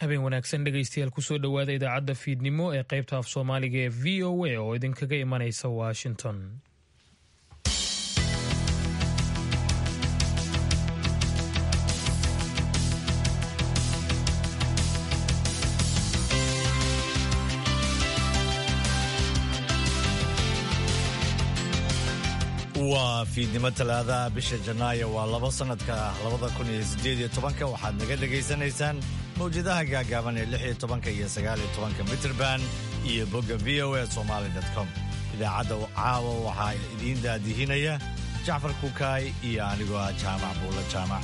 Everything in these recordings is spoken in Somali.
habeen wanaagsan dhegaystayaal kusoo dhowaada idaacadda fiidnimo ee qaybta af soomaaliga ee v o a oo idinkaga imanaysa washington waa fiidnimo talaadaha bisha janaayo waa labo sanadka labada kun iyo sideed iyo tobanka waxaad naga dhegaysanaysaan mawjadaha gaagaaban ee lix iyo tobanka iyo sagaal iyo tobanka mitrband iyo bogga v o a somaali com idaacadda caawa waxaa idiin daadihinaya jacfar kukaay iyo anigoo ah jaamac buulo jaamac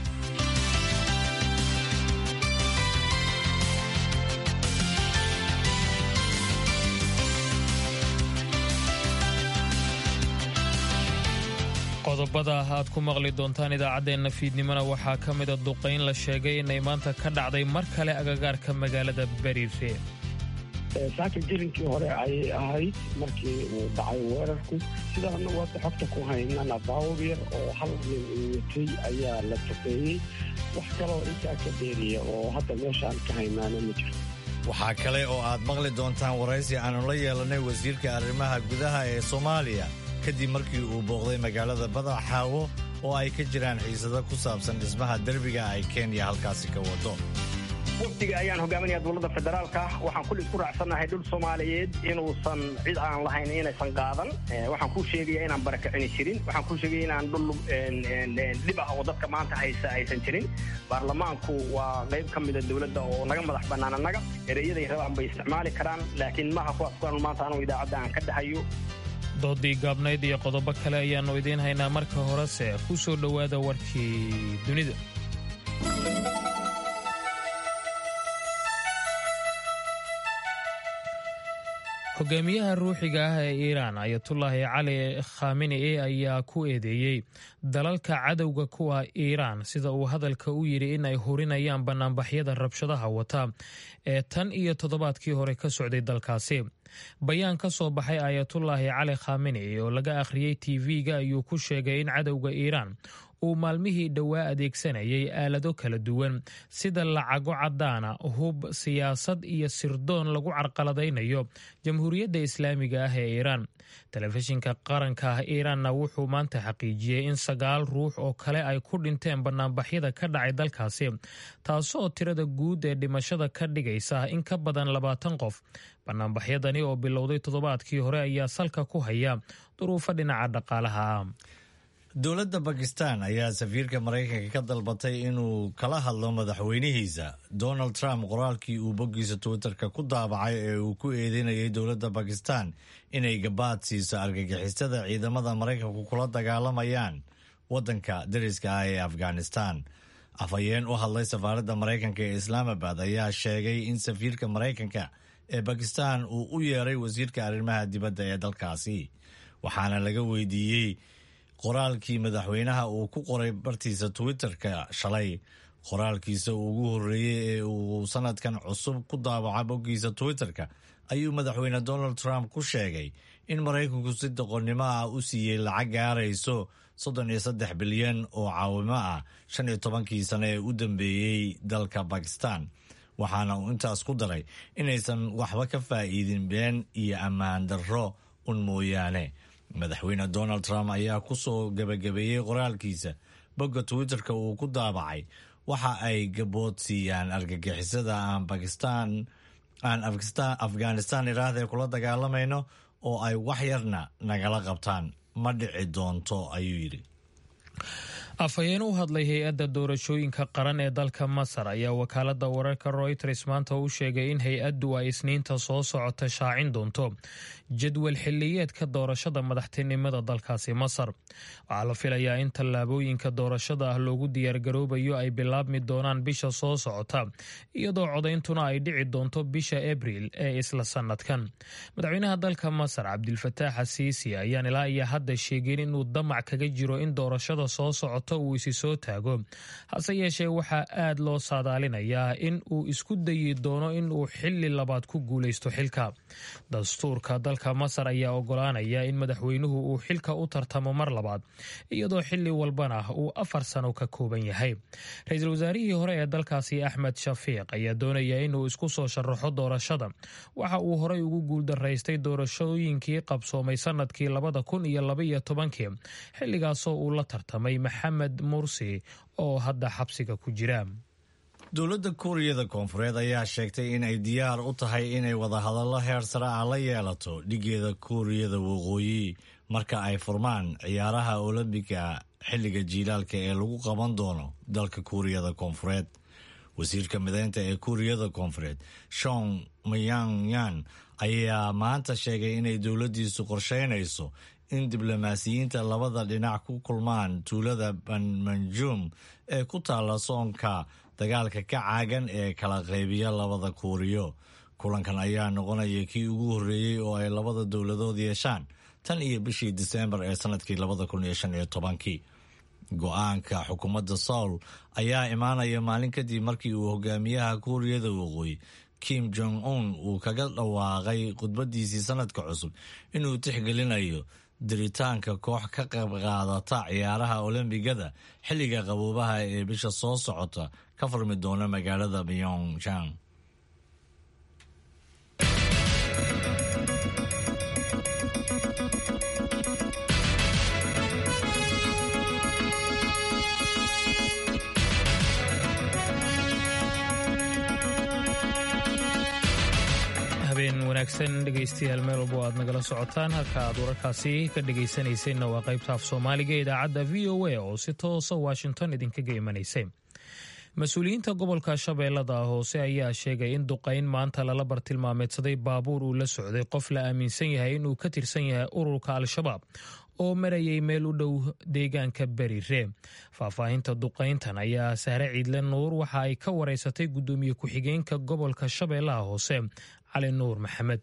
qodobada aad ku maqli doontaan idaacaddeenna fiidnimona waxaa ka mida duqayn la sheegay inay maanta ka dhacday mar kale agagaarka magaalada bariire saaka jirinkii hore ayay ahayd markii uu dhacay weerarku sidaana wada xogta ku haynana baawur yar oo hal nin uu watay ayaa la duqeeyey wax kaloo intaa ka dheeriya oo hadda meeshaan ka haynaana ma jirto waxaa kale oo aad maqli doontaan waraysi aanu la yeelanay wasiirka arrimaha gudaha ee soomaaliya kadib markii uu booqday magaalada badaxaawo oo ay ka jiraan xiisado ku saabsan dhismaha derbiga ay kenya halkaasi ka wado wafdiga ayaan hogaaminaya dowladda federaalka waxaan kulli isku raacsannahay dhul soomaaliyeed inuusan cid aan lahayn inaysan qaadan waxaan kuu sheegaya inaan barakicini jirin waxaan kuu sheegaya inaan dhul dhib ah oo dadka maanta haysa aysan jirin baarlamaanku waa qayb ka mida dowladda oo naga madax bannaan annaga ereyaday rabaan bay isticmaali karaan laakiin maha kuwaas kuwan maanta anugu idaacadda aan ka dhahayo doodii gaabnayd iyo qodobo kale ayaannu idiin haynaa marka horese ku soo dhowaada warkii dunida hogaamiyaha ruuxiga ah ee iiraan ayatullaahi cali khamini ayaa ku eedeeyey dalalka cadowga kuwa iiraan sida uu hadalka u yidhi in ay hurinayaan bannaanbaxyada rabshadaha wata ee tan iyo toddobaadkii hore ka socday dalkaasi bayaan ka soo baxay ayatullaahi cali khamini oo laga akhriyey tv-ga ayuu ku sheegay in cadowga iiraan uu maalmihii dhowaa adeegsanayay aalado kala duwan sida lacago caddaana hub siyaasad iyo sirdoon lagu carqaladaynayo jamhuuriyadda islaamiga ah ee iiraan telefishinka qaranka ah iiraanna wuxuu maanta xaqiijiyey in sagaal ruux oo kale ay ku dhinteen bannaanbaxyada ka dhacay dalkaasi taasoo tirada guud ee dhimashada ka dhigaysa in ka badan labaatan qof bannaanbaxyadani oo bilowday toddobaadkii hore ayaa salka ku haya duruufo dhinaca dhaqaalaha ah dowladda bakistan ayaa safiirka maraykanka ka dalbatay inuu kala hadlo madaxweynihiisa donald trump qoraalkii uu boggiisa twitterka ku daabacay ee uu ku eedeynayay dowladda bakistan inay gabaad siiso argagixisada ciidamada maraykanku kula dagaalamayaan waddanka dariska ah ee afghanistan afhayeen u hadlay safaaradda maraykanka ee islaamabad ayaa sheegay in safiirka maraykanka ee bakistan uu u yeeray wasiirka arrimaha dibadda ee dalkaasi waxaana laga weydiiyey qoraalkii madaxweynaha uu ku qoray bartiisa twitterka shalay qoraalkiisa ugu horreeyey ee uu sanadkan cusub ku daabaca boggiisa twitterka ayuu madaxweyne donald trump ku sheegay in maraykanku si doqonnimo ah u siiyey lacag gaarayso soddon iyo saddex bilyan oo caawimo ah shan iyo tobankii sano ee u dambeeyey dalka bakistan waxaana uu intaas ku daray inaysan waxba ka faa'iidin been iyo ammaan darro un mooyaane madaxweyne donald trump ayaa ku soo gebagabeeyey qoraalkiisa bogga twitterka uu ku daabacay waxa ay gabood siiyaan argagixisada aan bakistan aan afghanistan iraahdae kula dagaalamayno oo ay wax yarna nagala qabtaan ma dhici doonto ayuu yidhi afhayeen u hadlay hay-adda doorashooyinka qaran ee dalka masar ayaa wakaalada wararka royters maanta u sheegay in hay-addu ay isniinta soo socota shaacin doonto jadwal xiliyeedka doorashada madaxtinimada dalkaasi masar waxaa la filayaa in tallaabooyinka doorashada ah loogu diyaargaroobayo ay bilaabmi doonaan bisha soo socota iyadoo codayntuna ay dhici doonto bisha abriil ee isla sanadkan madaxweynaha dalka masar cabdilfataax asiisi ayaan ilaa iyo hadda sheegin inuu damac kaga jiro in doorashada soo socota socota uu isi soo taago hase yeeshee waxaa aad loo saadaalinayaa in uu isku dayi doono in uu xili labaad ku guulaysto xilka dastuurka dalka masar ayaa ogolaanaya in madaxweynuhu uu xilka u tartamo mar labaad iyadoo xili walbana uu afar sano ka kooban yahay ra-iisul wasaarihii hore ee dalkaasi axmed shafiiq ayaa doonaya inuu isku soo sharaxo doorashada waxa uu horey ugu guuldaraystay doorashooyinkii qabsoomay sanadkii labada kun iyo labaiyo tobankii xilligaasoo uu la tartamay maxamed mursi oo hadda xabsiga ku jira dowladda kuuriyada koonfureed ayaa sheegtay in ay diyaar u tahay inay wadahadallo heer sare ah la yeelato dhigeeda kuuriyada waqooyi marka ay furmaan ciyaaraha olombiga xilliga jiilaalka ee lagu qaban doono dalka kuuriyada koonfureed wasiirka mideynta ee kuuriyada koonfureed shon mayangyan ayaa maanta sheegay inay dowladdiisu qorsheynayso in diblomaasiyiinta labada dhinac ku kulmaan tuulada banmanjum ee ku taalla soonka dagaalka ka caagan ee kala qaybiya labada kuuriyo kulankan ayaa noqonaya kii ugu horreeyey oo ay labada dowladood yeeshaan tan iyo bishii diseembar ee sanadkii labada kun iyo shan iyo tobankii go-aanka xukuumadda soul ayaa imaanaya maalin kadib markii uu hogaamiyaha kuuriyada waqooyi kim jong un uu kaga dhawaaqay khudbadiisii sanadka cusub inuu tixgelinayo diritaanka koox ka qayb qaadata ciyaaraha olombigada xilliga qaboobaha ee bisha soo socota ka furmi doona magaalada pyongyang habeen wanaagsan dhegaystayaal meel walbo aad nagala socotaan halka aad wararkaasi ka dhegaysanayseena waa qaybta af soomaaliga idaacadda v o a oo si toosa washington idinkaga imanaysay mas-uuliyiinta gobolka shabeellada hoose ayaa sheegay in duqayn maanta lala bartilmaameedsaday baabuur uu la socday qof la aaminsan yahay inuu ka tirsan yahay ururka al-shabaab oo marayay meel u dhow deegaanka beriree faahfaahinta duqayntan ayaa sahre ciidle nuur waxa ay ka wareysatay guddoomiye ku-xigeenka gobolka shabeellaha hoose cali nuur maxamed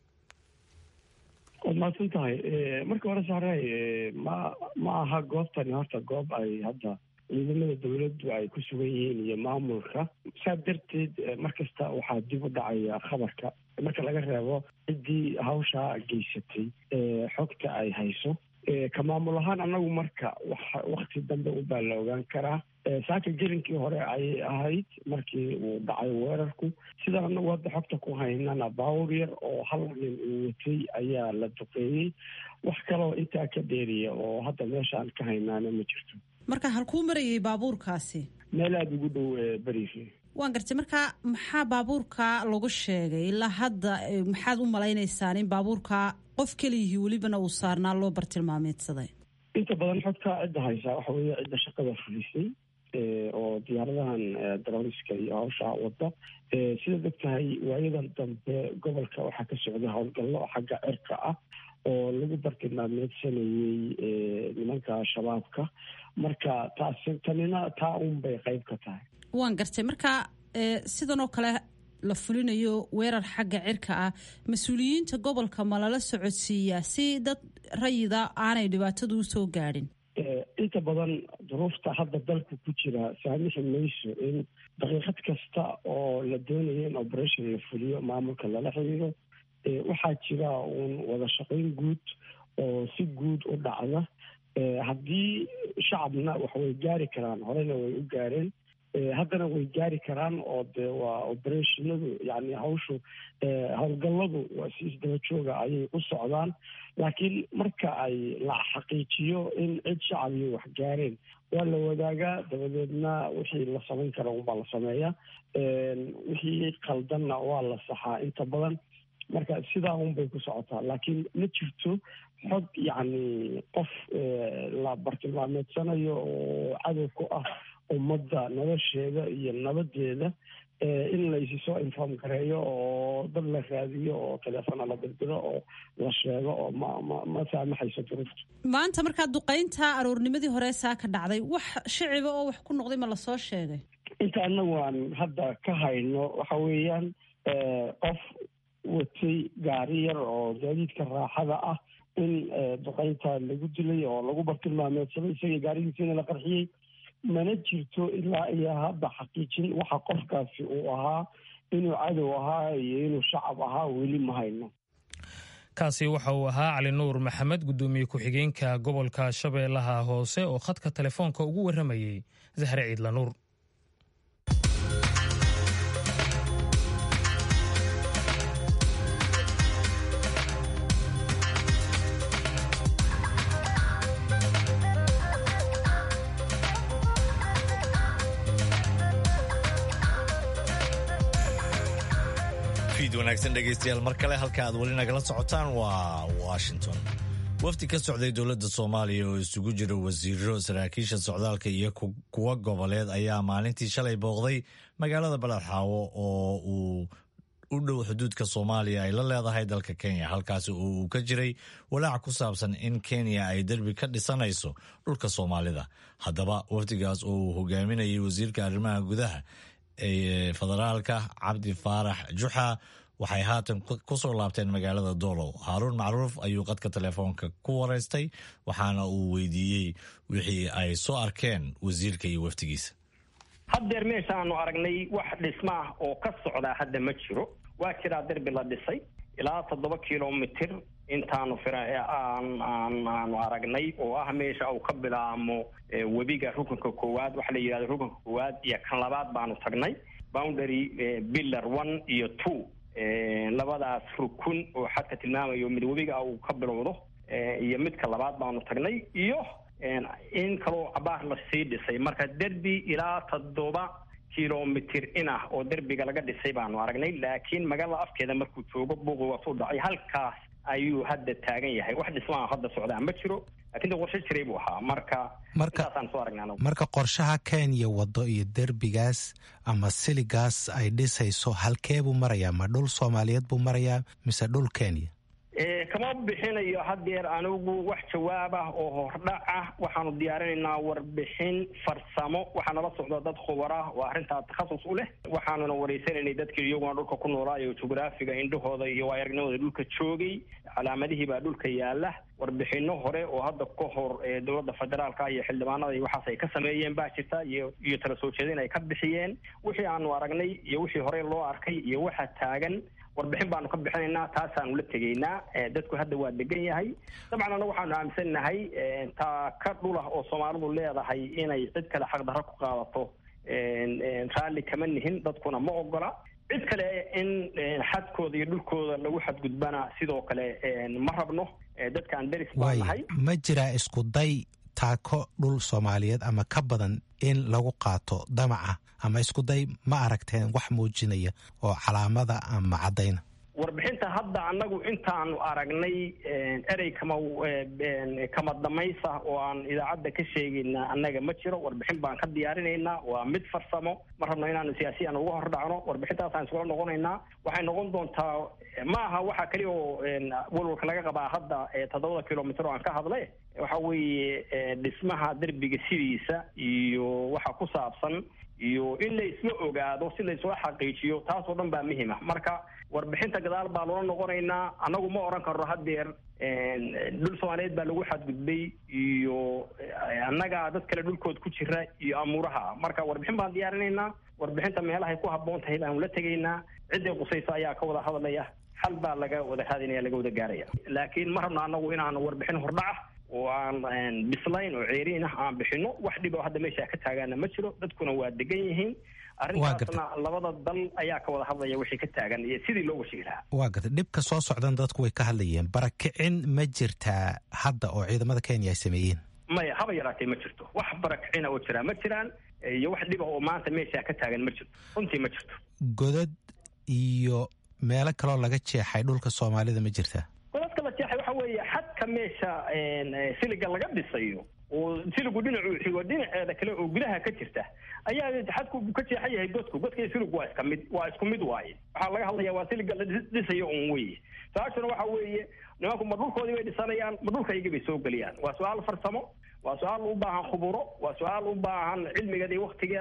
waad mahadsan tahay marka hore sahray ma ma aha goobtani horta goob ay hadda ciidamada dawladdu ay ku sugan yihiin iyo maamulka saa darteed mar kasta waxaa dib u dhacaya khabarka marka laga reebo ciddii hawshaa geysatay xogta ay hayso ka maamul ahaan annagu marka wakti dambe ubaa la ogaan karaa saaka gelinkii hore ayay ahayd markii uu dhacay weerarku sidaan anagu hadda xogta ku haynana baawur yar oo hal nin uu watay ayaa la duqeeyey wax kaloo intaa ka dheeriya oo hadda meeshaan ka haynaana ma jirto marka halkuu marayay baabuurkaasi meel aada ugu dhow berifi waan gartay marka maxaa baabuurka lagu sheegay ilaa hadda maxaad u malaynaysaan in baabuurka qof keliyihii welibana uu saarnaa loo bartilmaameedsaday inta badan xogtaa cidda haysaa waxa weeye cidda shaqada fulisay oo diyaaradahan daroniska iyo hawshaa wadda sidaad og tahay waayadan dambe gobolka waxaa ka socday howlgallo xagga cirka ah oo lagu bartilmaameedsanayey nimanka shabaabka marka taas tanina taa un bay qayb ka tahay waan gartay marka sidan oo kale la fulinayo weerar xagga cirka ah mas-uuliyiinta gobolka ma lala socodsiiyaa si dad rayida aanay dhibaatadu usoo gaadhin inta badan duruufta hadda dalku ku jira saamixi mayso in daqiiqad kasta oo la doonayo in operation la fuliyo maamulka lala xiriiro waxaa jira uun wada shaqayn guud oo si guud u dhacda haddii shacabna wax way gaari karaan horena way u gaareen haddana way gaari karaan oo de waa operationadu yani hawshu howlgalladu waa si isdaba jooga ayay u socdaan laakiin marka ay la xaqiijiyo in cid shacabiyo wax gaareen waa la wadaagaa dabadeedna wixii la samayn kara unbaa la sameeyaa wixii qaldanna waa la saxaa inta badan marka sidaa un bay ku socotaa laakiin ma jirto xog yacni qof la bartilmaameedsanayo oo cadow ku ah ummadda nolosheeda iyo nabadeeda in laysi soo inform gareeyo oo dad la raadiyo oo teleefona la dirdiro oo la sheego oo ma ma ma saamaxayso duruufta maanta markaa duqaynta aroornimadii hore saa ka dhacday wax shiciba oo wax ku noqday ma lasoo sheegay inta anagu aan hadda ka hayno waxa weeyaan qof watay gaari yar oo gaadiidka raaxada ah in duqeynta lagu dilay oo lagu bartilmaameedsaday isaga gaarigiisina la qarxiyey mana jirto ilaa iyo hadda xaqiijin waxa qofkaasi uu ahaa inuu cadow ahaa iyo inuu shacab ahaa weli ma hayno kaasi waxa uu ahaa cali nuur maxamed guddoomiye ku-xigeenka gobolka shabeellaha hoose oo khadka telefoonka ugu warramayey zahre ciidla nuur wanaagsan dhegaystayaal mar kale halka aad weli nagala socotaan waa washington wafdi ka socday dowladda soomaaliya oo isugu jira wasiiro saraakiisha socdaalka iyo kuwa goboleed ayaa maalintii shalay booqday magaalada baladxaawo oo uu u dhow xuduudka soomaaliya ay la leedahay dalka kenya halkaasi oo uu ka jiray walaac ku saabsan in kenya ay derbi ka dhisanayso dhulka soomaalida haddaba wafdigaas oo uu hogaaminayay wasiirka arrimaha gudaha ee federaalka cabdi faarax juxa waxay haatan ku soo laabteen magaalada doolow haaruun macruuf ayuu qadka telefoonka ku waraystay waxaana uu weydiiyey wixii ay soo arkeen wasiirka iyo wafdigiisa haddeer meeshaanu aragnay wax dhisma ah oo ka socdaa hadda ma jiro waa jiraa derbi la dhisay ilaa toddoba kilomitir intaanu aan aan aanu aragnay oo ah meesha uu ka bilaamo webiga rukunka koowaad waxa la yidhahda rukunka koowaad iyo kan labaad baanu tagnay boundary pillar one iyo two labadaas rukun oo xadka tilmaamayo mid webiga uu ka bilowdo iyo midka labaad baanu tagnay iyo in kaloo cabaar lasii dhisay marka derbi ilaa toddoba kilomitir in ah oo derbiga laga dhisay baanu aragnay laakiin magaalada afkeeda markuu joogo buuqi waasuu dhacay halkaas ayuu hadda taagan yahay wax dhismaa hadda socdaa ma jiro lakin de qorshe jiray buu ahaa marka intaasaan soo aragnay anagu marka qorshaha kenya wado iyo derbigaas ama siligaas ay dhisayso halkee buu marayaa ma dhul soomaaliyeed buu marayaa mise dhul kenya kama bixinayo haddeer anigu wax jawaab ah oo hordhac ah waxaanu diyaarinaynaa warbixin farsamo waxaa nala socda dad khubar ah oo arrintaa takhasus u leh waxaanuna wareysanaynay dadkii iyaguna dhulka ku noolaayo jugraafiga indhahooda iyo aragnimooda dhulka joogay calaamadihii baa dhulka yaala warbixino hore oo hadda ka hor dowladda federaalka iyo xildhibaanada iyo waxaas ay ka sameeyeen baa jirta iyo iyo tala soo jeedin ay ka bixiyeen wixii aanu aragnay iyo wixii horey loo arkay iyo waxa taagan warbixin baanu ka bixinaynaa taasaanu la tegaynaa dadku hadda waa degan yahay dabcan anna waxaanu aaminsannahay taa ka dhulah oo soomaalidu leedahay inay cid kale xaqdarro ku qaadato raalli kama nihin dadkuna ma ogola cid kale in xadkooda iyo dhulkooda lagu xadgudbana sidoo kale ma rabno dadkaan deris baa nahay ma jiraa isku day taako dhul soomaaliyeed ama ka badan in lagu qaato damaca ama isku day ma aragteen wax muujinaya oo calaamada ama caddayna warbixinta hadda annagu intaanu aragnay erey kama kama damaysa oo aan idaacadda ka sheegayna annaga ma jiro warbixin baan ka diyaarinaynaa waa mid farsamo ma rabno inaanu siyaasiyan uga hor dhacno warbixintaasaan iskula noqonaynaa waxay noqon doontaa ma aha waxa keliya oo walwalka laga qabaa hadda toddobada kilomitr oo aan ka hadlay waxa weeye dhismaha derbiga sidiisa iyo waxa ku saabsan iyo in la isla ogaado si la isula xaqiijiyo taasoo dhan baa muhima marka warbixinta gadaal baa loola noqonaynaa annagu ma odhan karno haddeer dhul soomaaliyeed baa lagu xadgudbay iyo annagaa dad kale dhulkood ku jira iyo amuuraha marka warbixin baan diyaarinaynaa warbixinta meelahay ku habboon tahay baanu la tegaynaa cidday qusayso ayaa ka wada hadlaya xal baa laga wada raadinaya laga wada gaaraya laakiin ma rabno annagu inaan warbixin hordhaca oo aan bislayn oo ceeriin ah aan bixino wax dhib oo hadda meesha ka taagaana ma jiro dadkuna waa degan yihiin arrintaasna labada dal ayaa ka wada hadlaya wixii ka taagan iyo sidii loo washihi lahaa waa garta dhibka soo socdan dadku way ka hadlayeen barakicin ma jirtaa hadda oo ciidamada kenya ay sameeyeen maya haba yaraatee ma jirto wax barakicina oo jiraa ma jiraan iyo wax dhiba oo maanta meesha ka taagan ma jirto runtii ma jirto godad iyo meelo kaloo laga jeexay dhulka soomaalida ma jirtaa godadka la jeexay waxa weeye xadka meesha siliga laga dhisayo oo siligu dhinacuu xigo dhinaceeda kale oo gudaha ka jirta ayaa xadku ka jeexan yahay godku godka iyo siligu waa iska mid waa isku mid waaye waxaa laga hadlaya waa siliga la dhisayo un weye su-aashuna waxa weeye nimanku ma dhulkoodii bay dhisanayaan ma dhulkaygii bay soo geliyaan waa su-aal farsamo waa su-aal u baahan khuburo waa su-aal u baahan cilmigeeda iyo waktigeeda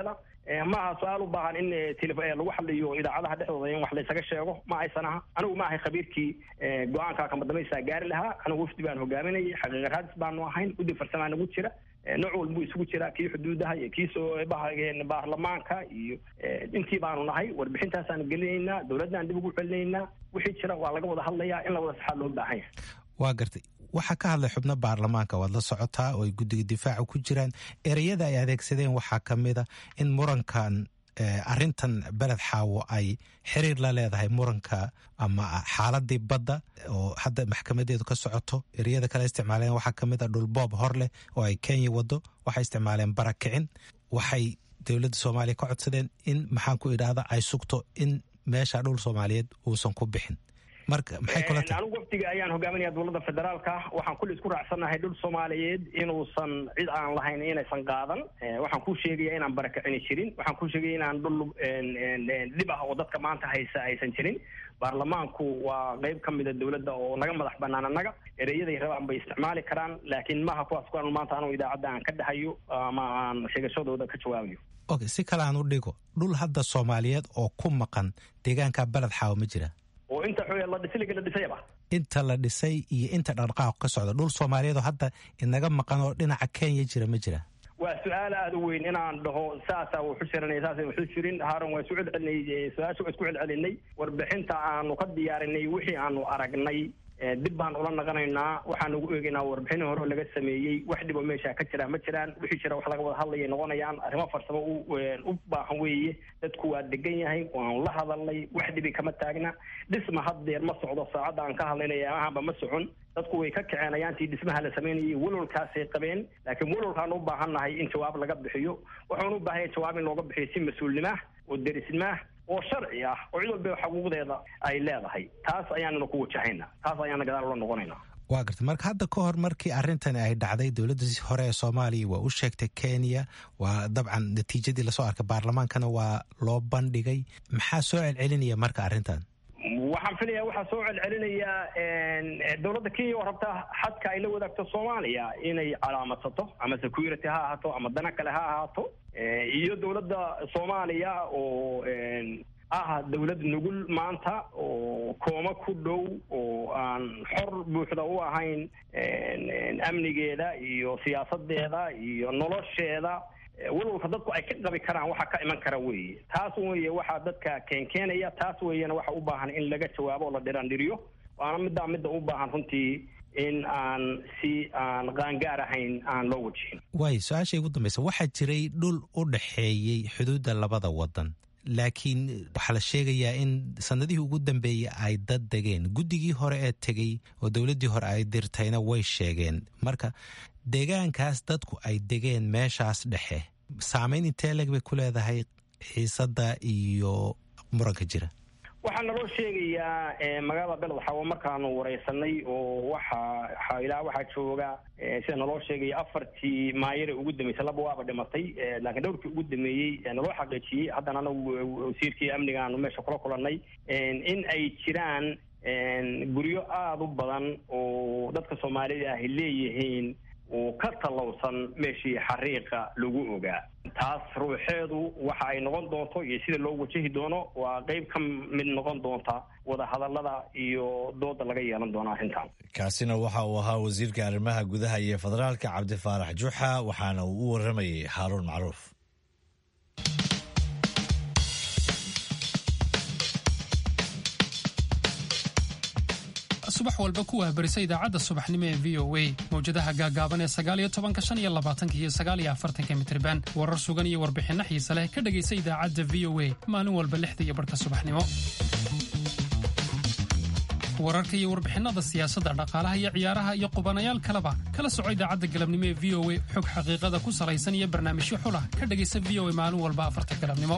ma aha su-aal u baahan in lagu hadliyo idaacadaha dhexdooda in wax laysaga sheego ma aysan aha anigu ma ahay khabiirkii go-aanka kamadambaysaa gaari lahaa anigu wafdi baan hogaaminayay xaqiiqa raadis baanu ahayn guddi farsamaa nagu jira nooc walbuu isugu jiraa kii xuduudaha iyo kii soo baarlamaanka iyo intii baanu nahay warbixintaasaanu gelinaynaa dowladdan dib ugu celinaynaa wixii jira waa laga wada hadlayaa in la wada saxaa loo baahan yahay waa gartay waxaa ka hadlay xubno baarlamaanka waad la socotaa oo ay guddiga difaaca ku jiraan ereyada ay adeegsadeen waxaa ka mid a in murankan arrintan beled xaawo ay xiriir la leedahay muranka ama xaaladii badda oo hadda maxkamadeedu ka socoto ereyada kale isticmaaleen waxaa ka mid a dhulboob hor leh oo ay kenya wado waxay isticmaaleen barakicin waxay dowladda soomaaliya ka codsadeen in maxaan ku idhaahda ay sugto in meesha dhul soomaaliyeed uusan ku bixin marka maxay kula tahay anigu wafdiga ayaan hogaaminaya dowladda federaalka waxaan kulli isku raacsannahay dhul soomaaliyeed inuusan cid aan lahayn inaysan qaadan waxaan ku sheegaya inaan barakicini jirin waxaan ku sheegaya inaan dhul dhib ah oo dadka maanta haysa aysan jirin baarlamaanku waa qeyb ka mida dowladda oo naga madax banaan annaga ereyaday rabaan bay isticmaali karaan laakiin maha kuwaas kuan maanta anu idaacadda aan ka dhahayo ama aan sheegashadooda ka jawaabayo okay si kale aan u dhigo dhul hadda soomaaliyeed oo ku maqan deegaanka beled xaawo ma jira oo inta la dhisiliga la dhisayaba inta la dhisay iyo inta dhaqdhaqaaq ka socda dhul soomaaliyeed oo hadda inaga maqan oo dhinaca kenya jira ma jira waa su-aal aada u weyn inaan dhaho saasaa wuxu jiranay saasa wuxu jirin haaran waa isu celcelinay su-aasha waa isku celcelinay warbixinta aanu ka diyaarinay wixii aanu aragnay dib baan ula naqanaynaa waxaan ugu eegaynaa warbixin hore oo laga sameeyey wax dhibo meesha ka jira ma jiraan wixii jira wax laga wada hadlaya noqonayaan arrimo farsamo u baahan weeye dadku waa degan yahay waanu la hadalnay wax dhibi kama taagna dhisma haddeer ma socdo saacadda aan ka hadlaynaya amahanba ma socon dadku way ka kaceen ayaantii dhismaha la samaynayay walolkaasay qabeen laakiin walolkaan u baahannahay in jawaab laga bixiyo waxaan u baahanya jawaab in looga bixiyo si mas-uulnimaah oo derisnimaah oo sharci ah oo cid walba xuquuqdeeda ay leedahay taas ayaanuna ku wajahayna taas ayaana gadaal ula noqonayna waa garta marka hadda ka hor markii arrintani ay dhacday dowladda hore ee soomaaliya waa u sheegtay kenya waa dabcan natiijadii lasoo arkay baarlamaankana waa loo bandhigay maxaa soo celcelinaya marka arrintan waxaan filayaa waxaa soo celcelinayaa dowladda kenya oo rabta xadka ay la wadaagto soomaaliya inay calaamadsato ama security ha ahaato ama dana kale ha ahaato iyo dowladda soomaaliya oo ah dowlad nugul maanta oo kooma ku dhow oo aan xor buuxda u ahayn amnigeeda iyo siyaasadeeda iyo nolosheeda walwalka dadku ay ka qabi karaan waxa ka iman kara weeye taas weeye waxaa dadka keenkeenaya taas weeyana waxa u baahan in laga jawaabo oo la dhiraandhiriyo waana middaa midda u baahan runtii in aan si aan qaangaar ahayn aan loo wajihin waayo su-aasha ugu dambaysa waxaa jiray dhul u dhaxeeyey xuduudda labada wadan laakiin waxaa la sheegayaa in sanadihii ugu dambeeyey ay dad degeen guddigii hore ee tegey oo dowladdii hore ay dirtayna way sheegeen marka deegaankaas dadku ay degeen meeshaas dhexe saamayn intee leg bay ku leedahay xiisadda iyo muranka jira waxaa naloo sheegayaa magaalada beled xawo markaanu wareysanay oo waxa ilaa waxaa jooga sida naloo sheegaya afartii maayare ugu dambeysay laba waaba dhimatay laakiin dhowrkii ugu dameeyey naloo xaqiijiyey haddana anagu wasiirkii amniga aanu meesha kula kulanay in ay jiraan guryo aada u badan oo dadka soomaalida ahi leeyihiin oo ka tallowsan meeshii xariiqa lagu ogaa taas ruuxeedu waxa ay noqon doonto iyo sida loo wajahi doono waa qeyb ka mid noqon doonta wadahadallada iyo dooda laga yeelan doono arrintan kaasina waxa uu ahaa wasiirka arrimaha gudaha iyo federaalka cabdifaarax juxa waxaana uu u waramayay haaruun macruuf subax walba ku wahbarisa idaacadda subaxnimo ee v o a mawjadaha gaagaaban ee sagaaliyo tobanka shan iyo labaatanka iyo sagaaliyo afartanka mitriban warar sugan iyo warbixinno xiise leh ka dhegaysa idaacadda v o a maalin walba lixda iyo barhka subaxnimo wararka iyo warbixinnada siyaasadda dhaqaalaha iyo ciyaaraha iyo qubanayaal kaleba kala soco idaacadda galabnimo ee v o a xog xaqiiqada ku salaysan iyo barnaamijyo xulah ka dhegaysa v o a maalin walba afarta galabnimo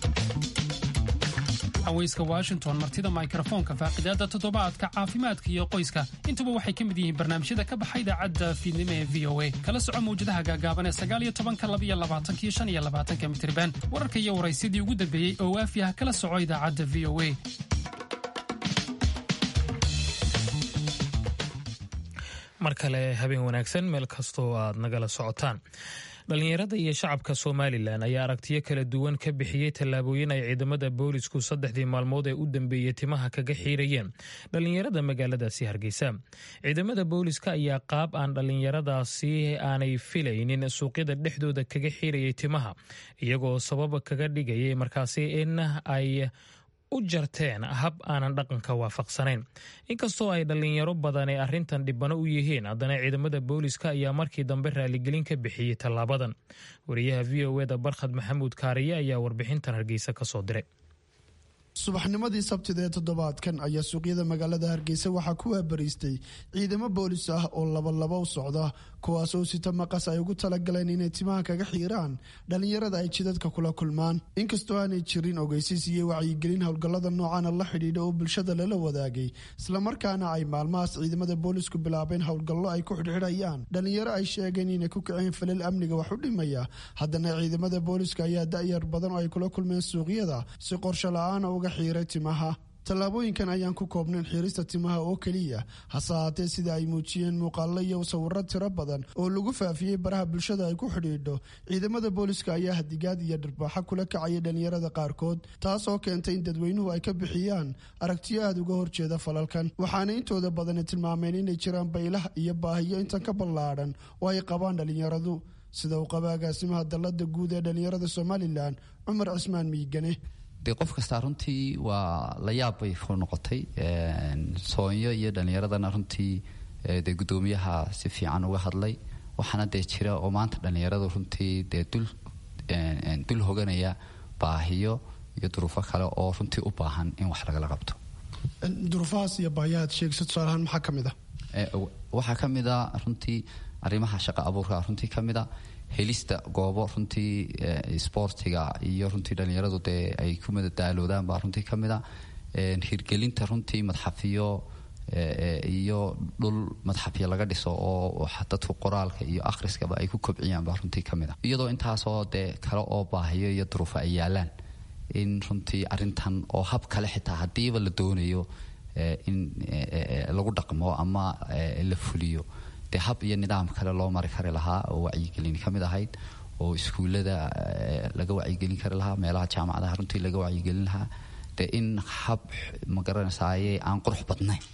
haweyska washington martida mikrofoonka faaqidaada toddobaadka caafimaadka iyo qoyska intuba waxay ka mid yihiin barnaamijyada ka baxa idaacadda fiidnimo ee v o a kala soco mawjadaha gaagaaban ee sagaaliyo tobanka labaiyo labaatanka iyo shan iyo labaatanka mitriban wararka iyo waraysyadii ugu dambeeyey oo waafi ah kala soco idaacadda v o a mar kale habeen wanaagsan meel kastoo aad nagala socotaan dhallinyarada iyo shacabka somalilan ayaa aragtiyo kala duwan ka bixiyey tallaabooyin ay ciidamada boolisku saddexdii maalmood ee u dambeeyey timaha kaga xiirayeen dhallinyarada magaaladaasi hargeysa ciidamada booliska ayaa qaab aan dhallinyaradaasi aanay filaynin suuqyada dhexdooda kaga xiirayay timaha iyagoo sabab kaga dhigayay markaasi in ay u jarteen hab aanan dhaqanka waafaqsanayn inkastoo ay dhallinyaro badani arrintan dhibano u yihiin haddana ciidamada booliska ayaa markii dambe raaligelin ka bixiyey tallaabadan wariyaha v o eda barkhad maxamuud kaariye ayaa warbixintan hargeysa ka soo diray subaxnimadii sabtida ee toddobaadkan ayaa suuqyada magaalada hargeysa waxaa ku waabariistay ciidamo boolis ah oo labalaba u socda kuwaasoo sita maqas ay ugu talagaleen inay timaha kaga xiiraan dhallinyarada ay jidadka kula kulmaan inkastoo aanay jirin ogeysiis iyo wacyigelin howlgallada noocana la xidhiidha oo bulshada lala wadaagay islamarkaana ay maalmahaas ciidamada boolisku bilaabeen howlgallo ay ku xidhxidhayaan dhallinyaro ay sheegeen inay ku kaceen falal amniga wax u dhimaya haddana ciidamada booliska ayaa da-yar badan oo ay kula kulmeen suuqyada si qorsho la-aana uga xiiray timaha tallaabooyinkan ayaan ku koobnayn xiirista timaha oo keliya hase haatee sida ay muujiyeen muuqaallo iyo sawiro tiro badan oo lagu faafiyey baraha bulshada ay ku xidhiidho ciidamada booliska ayaa hadigaad iyo dhirbaaxo kula kacaya dhallinyarada qaarkood taas oo keentay in dadweynuhu ay ka bixiyaan aragtiyo aada uga horjeeda falalkan waxaana intooda badani tilmaameen inay jiraan baylah iyo baahiyo intan ka ballaadhan oo ay qabaan dhallinyaradu sida uu qaba agaasimaha dallada guud ee dhallinyarada somalilan cumar cismaan miigane dee qof kastaa runtii waa la yaab bay ku noqotay soonyo iyo dhallinyaradana runtii dee guddoomiyaha si fiican uga hadlay waxaana dee jira oo maanta dhallinyaradu runtii dee dul dul hoganaya baahiyo iyo duruufo kale oo runtii u baahan in wax lagala qabto duruufahaas iyo baahiyahaad sheegsa tusaalahaan maxaa ka mid ah waxaa ka mid a runtii arrimaha shaqa abuurka runtii ka mid a helista goobo runtii sboortiga iyo runtii dhallinyaradu dee ay ku madadaaloodaan baa runtii ka mid a hirgelinta runtii madxafiyo iyo dhul madxafyo laga dhiso oo dadku qoraalka iyo akhriskaba ay ku kobciyaan baa runtii ka mid a iyadoo intaasoo dee kale oo baahiyo iyo duruufo ay yaalaan in runtii arintan oo hab kale xitaa haddiiba la doonayo in lagu dhaqmo ama la fuliyo dee hab iyo nidaam kale loo mari kari lahaa oo wacyigelin ka mid ahayd oo iskuullada laga wacyigelin kari lahaa meelaha jaamacadaha runtii laga wacyigelin lahaa dee in hab magaranaysaye aan qurux badnayn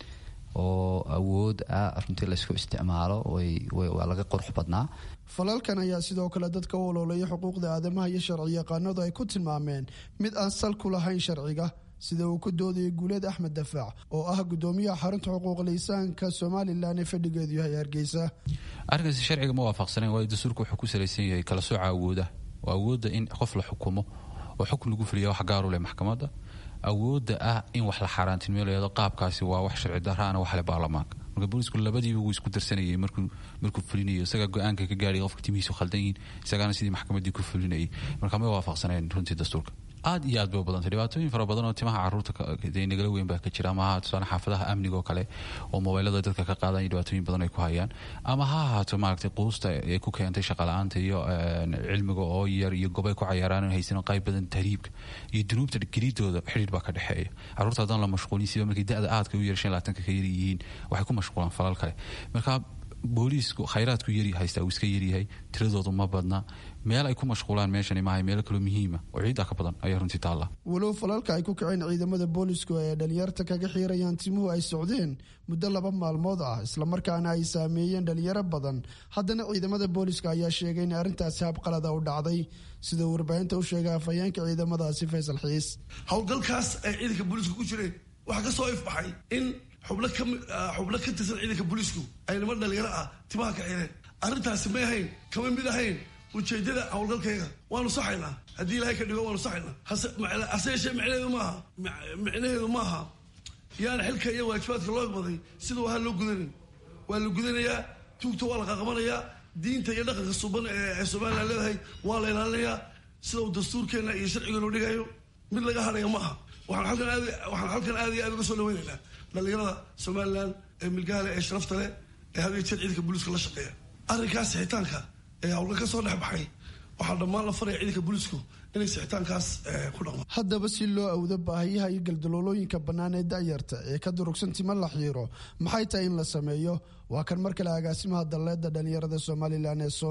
oo awood ah runtii laysku isticmaalo waa laga qurux badnaa falalkan ayaa sidoo kale dadka u oloolaya xuquuqda aadamaha iyo sharci yaqaanadu ay ku tilmaameen mid aan sal ku lahayn sharciga sida uu ku doodayay guuleed axmed dafaac oo ah gudoomiyaha xarunta xuquuqlisaanka somalilan ee fadhigeedu yahay hargeysa arrinkaasi sharciga ma waafaqsanayn waayo dastuurka wuxuu ku salaysan yahay kala sooca awooda oo awoodda in qof la xukumo oo xukun lagu fuliya wax gaaru leh maxkamadda awoodda ah in wax la xaaraantinmeelayado qaabkaasi waa wax sharci daraana waxle baarlamaanka marka boolisku labadiiba wuu isku darsanayay markuu markuu fulinayo isagaa go-aanka ka gaadhay qofka timihiisu khaldan yihiin isagaana sidii maxkamaddii ku fulinayay marka ma waafaqsanayn runtii dastuurka aad iyo aad bay u badantay dhibaatooyin fara badan oo timaha caruurta nagala weyn baa ka jira ama ha tusaale xaafadaha amniga oo kale oo mobaylada dadka ka qaadan iyo dhibaatooyin badan ay ku hayaan ama ha ahaato maaragtay quusta ee ku keentay shaqala-aanta iyo cilmiga oo yar iyo gobay ku cayaaraan haysan qayb badan tahriibka iyo dunuubta geliidooda xidhiir baa ka dhexeeya caruurta haddaan la mashquulin siba markay da-da aadka u yar shan laatanka ka yar yihiin waxay ku mashquulaan falal kale marka booliisku khayraadku yari haystaa uu iska yaryahay tiradoodu ma badna meel ay ku mashquulaan meeshani maahay meelo kaloo muhiima oo ciiddaa ka badan ayaa runtii taalla walow falalka ay ku kaceen ciidamada boolisku ee dhalinyarta kaga xiirayaan timuhu ay socdeen muddo laba maalmood ah islamarkaana ay saameeyeen dhalinyaro badan haddana ciidamada booliska ayaa sheegay in arrintaasi habqalada u dhacday sida uu warbaahinta u sheegay afhayeenka ciidamadaasi faysal xiis howlgalkaas ay ciidanka booliisku ku jireen waxaa ka soo ifbaxay in xubno ka xubno ka tirsan ciidanka booliisku ay niman dhalinyaro ah timaha ka xireen arrintaasi may ahayn kama mid ahayn ujeedada howlgalkayga waanu saxaynaa haddii ilaahay ka dhigo waanu saxaynaa hase yeeshee micnaheedu maaha micnaheedu maaha yaana xilka iyo waajibaadka loo igmaday sida wahaa loo gudanin waa la gudanayaa tuugta waa la qaqabanayaa diinta iyo dhaqanka suban ee somalilan leedahay waa la ilaalinayaa sida uu dastuurkeenna iyo sharcigeenu dhigayo mid laga hadhaya maaha waxaan halkan aad waxaan halkan aad iyo aad uga soo dhaweynaynaa dhalinyarada somalilan ee milgaale ee sharafta leh ee had iyo jeer ciidanka booliiska la shaqeeya arrinkaas sixitaanka ee hawlgal ka soo dhex baxay waxaa dhammaan la faraya ciidanka booliisku inay sixitaankaas ku dhaqmaan haddaba si loo awdo baahiyaha iyo galdaloolooyinka bannaan ee da'yarta ee ka durugsan tima la xiiro maxay tahay in la sameeyo waa kan mar kale agaasimaha dalleedda dhalinyarada somalilan ee soonyo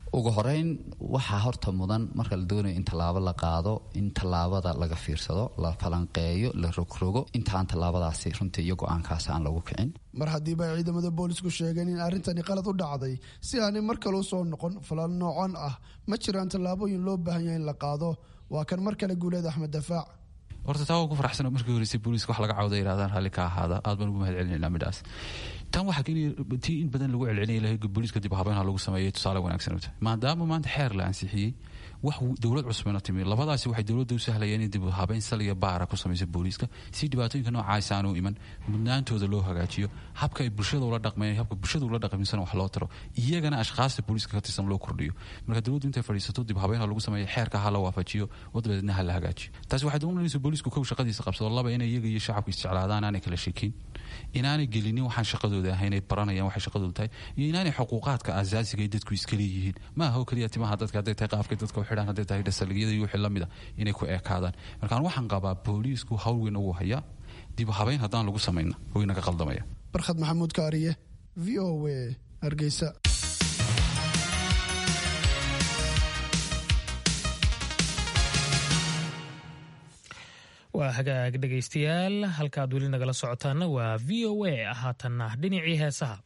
ugu horeyn waxaa horta mudan marka la doonayo in tallaabo la qaado in tallaabada laga fiirsado la falanqeeyo la rogrogo intaan tallaabadaasi runtii iyo go-aankaasi aan lagu kicin mar haddiiba ay ciidamada boolisku sheegeen in arrintani qalad u dhacday si aanay mar kale u soo noqon falal noocan ah ma jiraan tallaabooyin loo baahan yahay in la qaado waa kan mar kale guuleed axmed dafaac horta taa waa ku faraxsan markii horeysay booliiska wax laga cawda yidhahdaan raalli ka ahaada aad baan ugu mahad celinayna midhaas tan waxaa keenaya tii in badan lagu celcelinaya lahay booliiska dib habeynha lagu sameeyay tusaale wanaagsan u tahay maadaama maanta xeer la ansixiyey wax dowlad cusbana timi labadaasi waxay dowladda u sahlayeen in dib habeyn saliya baara ku samaysa booliiska si dhibaatooyinka noocaas aanu iman mudnaantooda loo hagaajiyo habka ay bulshada ula dhaqmeen habka bulshada ula dhaqmisana wax loo taro iyagana ashkhaasta booliiska ka tirsan loo kordhiyo marka dowladdu intay fadhiisato dib habeynha lagu sameeyo xeerka ha la waafajiyo oo dabadeedna ha la hagaajiyo taasi waxay doonaysa booliisku kow shaqadiisa qabsado laba inay iyaga iyo shacabku isjeclaadaan aanay kala shekin inaanay gelinin waxaan shaqadooda ahayn ay baranayaan waxay shaqadooda tahay iyo inaanay xuquuqaadka asaasiga ay dadku iska leeyihiin ma aha oo keliya timaha dadka hadday tahay qaafkay dadka u xidhaan hadday tahay dhasaligiyada iyo wixii lamid a inay ku eekaadaan markaan waxaan qabaa booliisku hawl weyn ugu hayaa dib habeyn haddaan lagu samayna wayna ka qaldamaya barkhad maxamuud kaariye v o w hargeysa waa hagaag dhegaystayaal halkaad weli nagala socotaana waa v o a haatanna dhinacii heesaha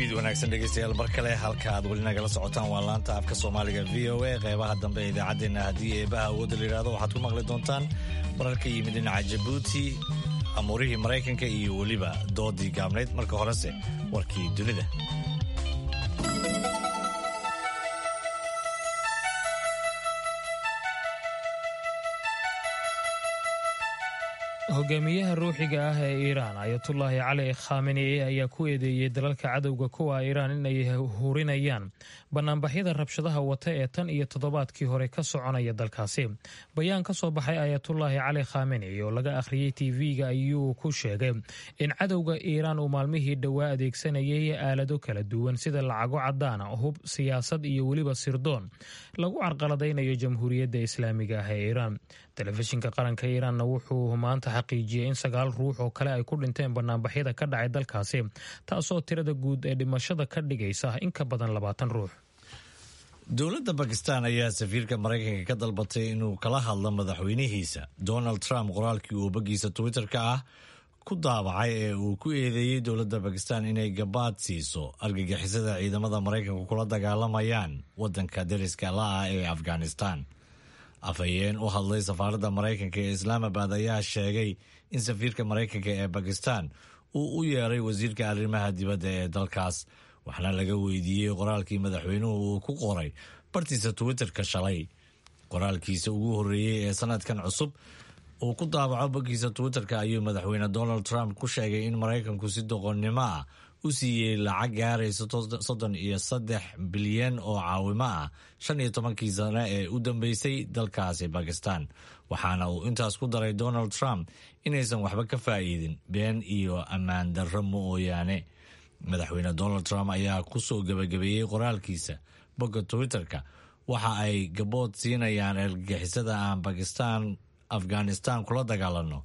fiid wanaagsan dhegeystayaal mar kale halka aad weli nagala socotaan waa laanta afka soomaaliga v o a qeybaha dambe ee idaacaddeenna haddii eebaha awoodda la yidhahdo waxaad ku maqli doontaan warar ka yimid dhinaca jabuuti amuurihii maraykanka iyo weliba doodii gaabnayd marka horese warkii dunida hogaamiyaha ruuxiga ah ee iiraan ayatullaahi cali khameni ayaa ku eedeeyey dalalka cadowga kuwa iiraan inay hurinayaan banaanbaxyada rabshadaha wata ee tan iyo toddobaadkii hore ka soconaya dalkaasi bayaan ka soo baxay ayatullaahi cali khameni oo laga akhriyey tv-ga ayuu ku sheegay in cadowga iiraan uu maalmihii dhowaa adeegsanayay aalado kala duwan sida lacago cadaana hub siyaasad iyo weliba sirdoon lagu carqaladaynayo jamhuuriyadda islaamiga ah ee iiraan telefishinka qaranka iiraanna wuxuu maanta xaqiijiyey in sagaal ruux oo kale ay ku dhinteen banaanbaxyada ka dhacay dalkaasi taasoo tirada guud ee dhimashada ka dhigaysa in ka badan labaatan ruux dowladda bakistan ayaa safiirka maraykanka ka dalbatay inuu kala hadlo madaxweynihiisa donald trump qoraalkii uu boggiisa twitter-ka ah ku daabacay ee uu ku eedeeyey dowladda bakistan inay gabaad siiso argagixisada ciidamada maraykanku kula dagaalamayaan wadanka dariska la-ah ee afghanistan afhayeen u hadlay safaaradda maraykanka ee islaamabad ayaa sheegay in safiirka maraykanka ee bakistan uu u yeeray wasiirka arrimaha dibadda ee dalkaas waxaana laga weydiiyey qoraalkii madaxweynuhu uu ku qoray bartiisa twitter-ka shalay qoraalkiisa ugu horreeyey ee sanadkan cusub uu ku daabaco boggiisa twitter-ka ayuu madaxweyne donald trump ku sheegay in maraykanku si doqonnimo ah u siiyey lacag gaaraysa soddon iyo saddex bilyan oo caawimo ah shan iyo tobankii sane ee u dambeysay dalkaasi bakistan waxaana uu intaas ku daray donald trump inaysan waxba ka faa'iidin been iyo ammaan darro mooyaane madaxweyne donald trump ayaa ku soo gebagabeeyey qoraalkiisa bogga twitter-ka waxa ay gabood siinayaan argagixisada aan bakistan afghanistan kula dagaalano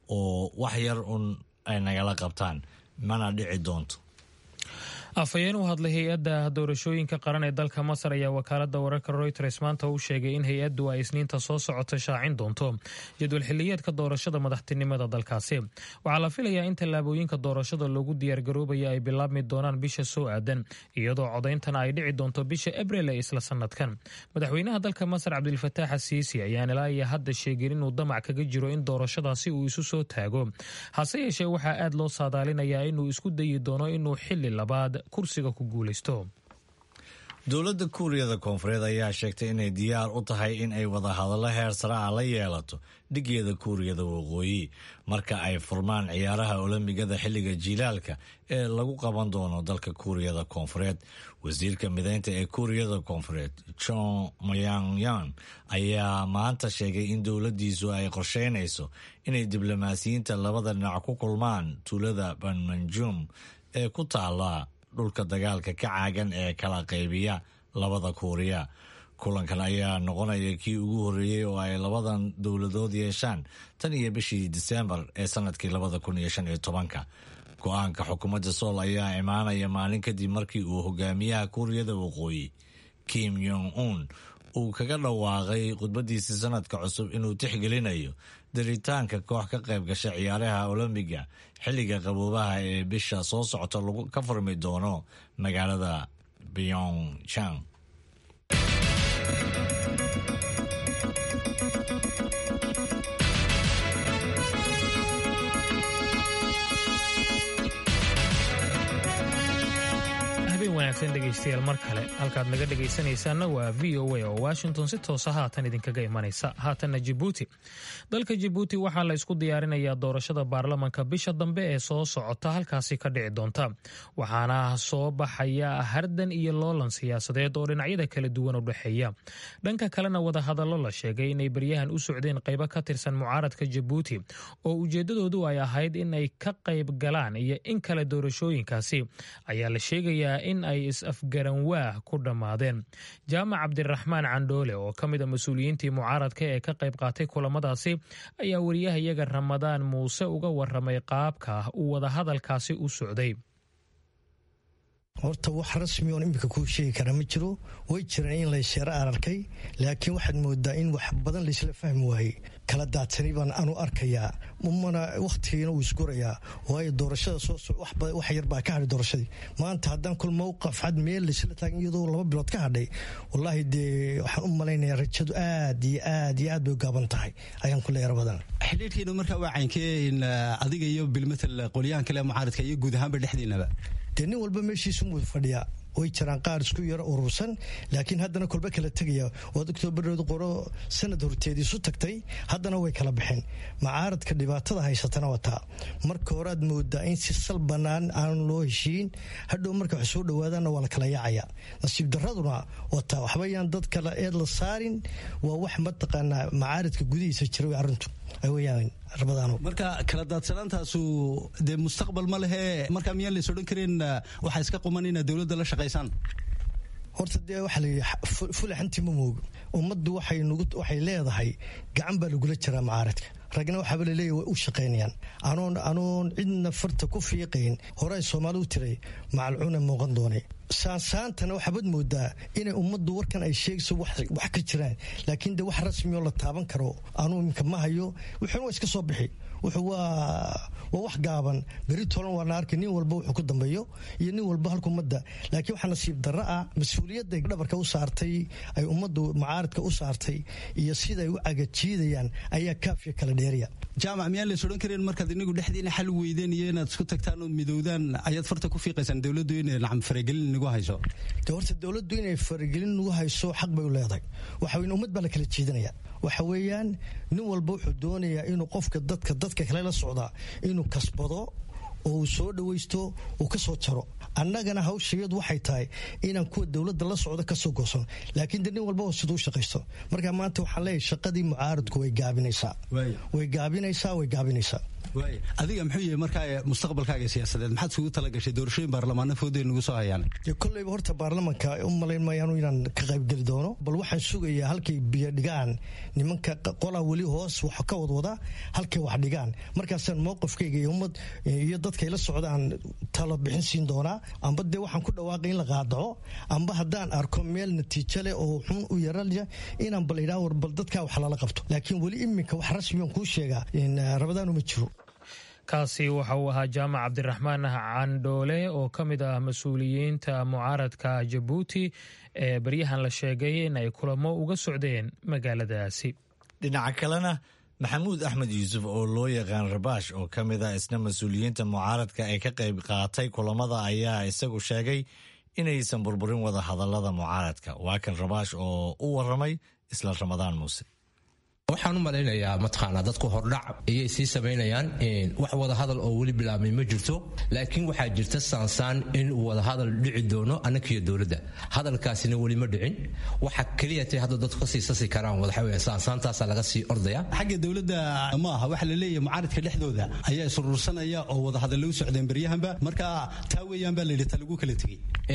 oo wax yar un ay nagala qabtaan mana dhici doonto afhayeen u hadlay hay-adda doorashooyinka qaran ee dalka masar ayaa wakaalada wararka reuters maanta u sheegay in hay-addu ay isniinta soo socota shaacin doonto jadwal xiliyeedka doorashada madaxtinimada dalkaasi waxaa la filayaa in tallaabooyinka doorashada loogu diyaargaroobaya ay bilaabmi doonaan bisha soo aadan iyadoo codayntana ay dhici doonto bisha abril ee isla sanadkan madaxweynaha dalka masar cabdilfataax asiisi ayaan ilaa iyo hadda sheegin inuu damac kaga jiro in doorashadaasi uu isu soo taago hase yeeshee waxaa aad loo saadaalinayaa inuu isku dayi doono inuu xili labaad kursiga ku guulaysto dowladda kuuriyada koonfureed ayaa sheegtay inay diyaar u tahay in ay wadahadallo heer sare ah la yeelato dhigeeda kuuriyada waqooyi marka ay furmaan ciyaaraha olombigada xilliga jiilaalka ee lagu qaban doono dalka kuuriyada koonfureed wasiirka mideynta ee kuuriyada koonfureed jon moyangyan ayaa maanta sheegay in dowladdiisu ay qorsheynayso inay diblomaasiyiinta labada dhinac ku kulmaan tuulada banmanjum ee ku taala dhulka dagaalka ka caagan ee kala qaybiya labada kuuriya kulankan ayaa noqonaya kii ugu horreeyey oo ay labadan dowladood yeeshaan tan iyo bishii diseembar ee sanadkii labada kun iyo shan iyo tobanka go-aanka xukuumadda sool ayaa imaanaya maalin kadib markii uu hogaamiyaha kuuriyada waqooyi kim yong un uu kaga dhawaaqay khudbadiisii sanadka cusub inuu tixgelinayo daritaanka koox ka qayb gasha ciyaaraha olombiga xilliga qaboobaha ee bisha soo socota ka furmi doono magaalada byongchang wanaagsan dhegaystayaal mar kale halkaad naga dhegaysanaysaanna waa v o a oo washington si toosa haatan idinkaga imanaysa haatanna jibuuti dalka jibuuti waxaa la isku diyaarinayaa doorashada baarlamanka bisha dambe ee soo socota halkaasi ka dhici doonta waxaana soo baxaya hardan iyo loolan siyaasadeed oo dhinacyada kala duwan u dhexeeya dhanka kalena wadahadallo la sheegay inay baryahan u socdeen qaybo ka tirsan mucaaradka jabuuti oo ujeedadoodu ay ahayd in ay ka qayb galaan iyo in kale doorashooyinkaasi ayaa la sheegayaa in ay is-afgaranwaah ku dhammaadeen jaamac cabdiraxmaan candhoole oo ka mid a mas-uuliyiintii mucaaradka ee ka qayb qaatay kulamadaasi ayaa wariyahayaga ramadaan muuse uga waramay qaabka uu wadahadalkaasi u socday horta wax rasmi oon iminka kuu sheegi kara ma jiro way jiraan in laysheero aan arkay laakiin waxaad moodaa in wax badan laysla fahmi waayey kala daadsani baan anu arkayaa mana wakhtigiina wuu isgurayaa waayo doorashada soo wax yar baa ka hadhay doorashadii maanta haddaan kul mowqaf cad meel laysla taagan iyadoo laba bilood ka hadhay wallaahi dee waxaan u malaynayaa rajadu aad iyo aad iyo aad bay u gaaban tahay ayaan ku leeyahay badan xidhiidhkiinu markaa waa caynkee adiga iyo bilmatal qolyahan kale mucaaridka iyo guud ahaanba dhexdiinaba dee nin walba meeshiisu muu fadhiyaa way jiraan qaar isku yaro urursan laakiin haddana kolba kala tegaya waad oktoobareedu qoro sanad horteedii isu tagtay haddana way kala baxeen macaaradka dhibaatada haysatana wataa marka hore aad moodaa in si sal bannaan aan loo heshiin hadhow marka wax soo dhowaadaanna waa la kala yaacaya nasiib daraduna wataa waxbayaan dad kale eed la saarin waa wax mataqaanaa macaaradka gudihiisa jira way arrintu weyaan marka kala daadsanaantaasu dee mustaqbal ma lehe markaa miyaan lays odhan karin waxaa iska quman inaad dowladda la shaqaysaan horta dee waxaa layidhi fulaxantii ma moogo ummaddu waxay leedahay gacan baa lagula jiraa macaaradka ragna waxaaba laleeyahy way u shaqaynayaan anoon anoon cidna farta ku fiiqayn horey soomaali u tiray macalcuuna muuqan doonay saansaantana waxaabad moodaa inay ummaddu warkan ay sheegayso wax ka jiraan laakiin de wax rasmioo la taaban karo anuu iminka ma hayo wuxuuna waa iska soo bixi wuxuu waa waa wax gaaban beri tolan waa la arkay nin walba wuxuu ku dambeeyo iyo nin walba halka ummadda laakiin waxaa nasiib darro ah mas-uuliyadda dhabarka u saartay ay ummaddu macaaradka u saartay iyo sida ay u cagajiidayaan ayaa kaafiya kala dheeriya jaamac miyaan lays odhan karin markaad inigu dhexdiina xal weydeen iyo inaad isku tagtaan ood midowdaan ayaad farta ku fiiqaysaan dowladdu inay nacam faragelin nagu hayso de horta dowladdu inay faragelin nagu hayso xaq bay u leedahay waxa weyn ummad baa la kala jiidanaya waxa weeyaan nin walba wuxuu doonayaa inuu qofka dadka dadka kale la socdaa inuu kasbado oo uu soo dhawaysto uu ka soo jaro annagana hawshayadu waxay tahay inaan kuwa dowladda la socdo kasoo goosan laakiin de nin walba siduu shaqaysto marka maanta waxaan leeyahay shaqadii mucaaradku way gaabinaysaa way gaabinaysaa way gaabinaysaa adiga muxuu yahay markaa mustaqbalkaaga siyaasadeed maxaad isugu talagashay doorashooyin baarlamaano fooday nagu soo hayaan dee kolleyba horta baarlamanka u malayn maayaanu inaan ka qaybgeli doono bal waxaan sugayaa halkay biyo dhigaan nimanka qolaa weli hoos wax ka wadwada halkay wax dhigaan markaasaan mowqifkayga iyo ummad iyo dadkay la socdaan talo bixin siin doonaa amba dee waxaan ku dhawaaqay in la qaadaco amba haddaan arko meel natiijo leh oo xun u yaralya inaan bal idhaa war bal dadkaa wax lala qabto laakiin weli iminka wax rasmiyan kuu sheegaa rabadaanu ma jiro kaasi waxa uu ahaa jaamac cabdiraxmaan candhoole oo ka mid ah mas-uuliyiinta mucaaradka jabuuti ee baryahan la sheegay in ay kulamo uga socdeen magaaladaasi dhinaca kalena maxamuud axmed yuusuf oo loo yaqaan rabaash oo ka mid ah isna mas-uuliyiinta mucaaradka ee ka qayb qaatay kulamada ayaa isagu sheegay inaysan burburin wada hadallada mucaaradka waa kan rabaash oo u waramay isla ramadaan muuse waxaan u malaynayaa mataqaanaa dadku hordhac ayay sii samaynayaan wax wadahadal oo weli bilaabmay ma jirto laakiin waxaa jirta saansaan in uu wadahadal dhici doono annakiyo dowladda hadalkaasina weli ma dhicin waxa keliya tay hadda dadku kasii sasi karaan waxaweye saansaantaasaa laga sii ordaya xagga dowladda ma aha waxa la leeyahay mucaaradka dhexdooda ayaa isurursanaya oo wadahadal u socdeen baryahanba marka taa weeyaan baa layidhi ta lagu kala tegey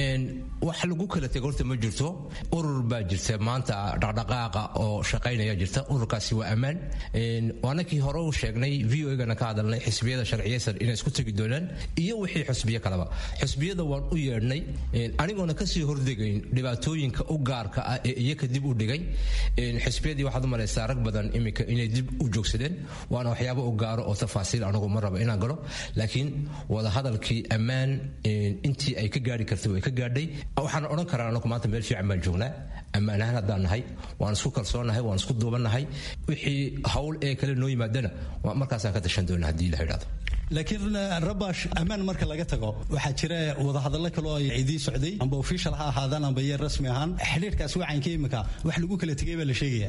wax lagu kala tegay horta ma jirto urur baa jirta maanta dhaqdhaqaaqa oo shaqaynaya jirta ururkaas waa ammaan anakii hore u sheegnay v o gana ka hadalnay xisbiyada sharciyeysan inay isku tegi doonaan iyo wixii xusbiyo kaleba xusbiyada waan u yeedhnay anigoona kasii hordegayn dhibaatooyinka u gaarka ah ee iyaka dib u dhigay xisbiyadii waxaad u malaysaa rag badan iminka inay dib u joogsadeen waana waxyaabo u gaaro oo tafaasiil anigu ma raba inaan galo laakiin wadahadalkii ammaan intii ay ka gaari kartay way ka gaadhay waxaan odhan karaa anagu maanta meel fiican baan joognaa ammaan ahaan haddaan nahay waan isku kalsoonnahay waan isku duubannahay wixii hawl ee kale noo yimaadana markaasaan ka tashan doona haddii la idhahdo laakiin rabash ammaan marka laga tago waxaa jira wadahadallo kale oo idii socday amba official ha ahaadaan amba yeer rasmi ahaan xidhiirkaas wacanka imika wax lagu kala tegay baa la sheegaya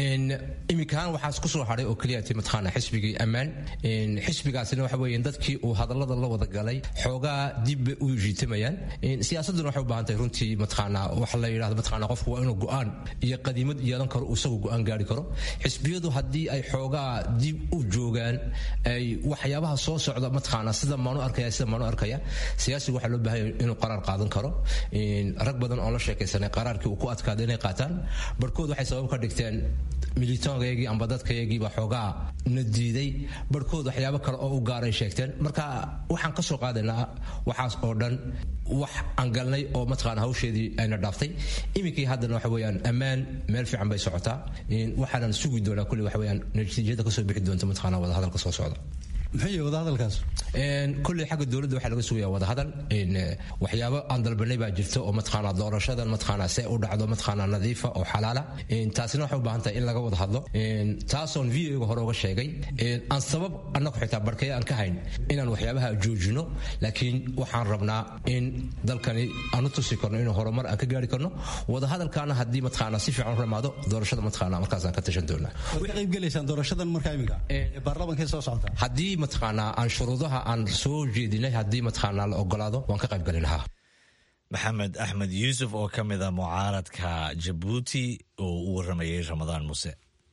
iminkaan waxaa isku soo hadhay oo keliya ti mataqaana xisbigii ammaan xisbigaasina waxa weeye dadkii uu hadallada la wada galay xoogaa dib bay u jiitamayaan siyaasadduna waxay u baahan tahay runtii mataqaana waxa la yidhahdo mataqaana qofku waa inuu go'aan iyo qadiimad yeelan karo isagu go'aan gaari karo xisbiyadu haddii ay xoogaa dib u joogaan ay waxyaabaha soo socda mataqaana sida maanu arkaya sida maanu arkaya siyaasigu waxaa loo baahan inuu qaraar qaadan karo rag badan oo la sheekaysanay qaraarkii uu ku adkaaday inay qaataan barhkood waxay sabab ka dhigteen militoonkayagii amba dadkayagiiba xoogaa na diiday barhkood waxyaabo kale oo u gaaray sheegteen marka waxaan ka soo qaadaynaa waxaas oo dhan wax aan galnay oo mataqaana hawsheedii ayna dhaaftay iminkii haddana waxa weeyaan ammaan meel fiican bay socotaa waxaanan sugi doonaa kulli waxa weeyaan natiijada kasoo bixi doonta mataqaana wadahadalka soo socda muxuu yahay wadahadalkaas kulley xagga dowladda waxaa laga sugaya wadahadal waxyaabo aan dalbanay baa jirta oo mataqaana doorashadan mataqaana see u dhacdo mataqaana nadiifa oo xalaala taasina waxay u baahan tahay in laga wada hadlo taasoon videoga hore uga sheegay aan sabab annagu xitaa barkaya aan ka hayn inaan waxyaabaha joojino laakiin waxaan rabnaa in dalkani aan u tusi karno inuu horumar aan ka gaari karno wadahadalkaana haddii mataqaana si fiican u ramaado doorashada mataqaana markaasaan ka tashan doonaa way qayb gelaysaan doorashadan markaa iminka baarlamankee soo socota haddii mataqaanaa aan shuruudaha aan soo jeedinay haddii mataqaanaa la ogolaado waan ka qayb gali lahaa maxamed axmed yuusuf oo ka mid a mucaaradka jabuuti oo u waramayay ramadaan muse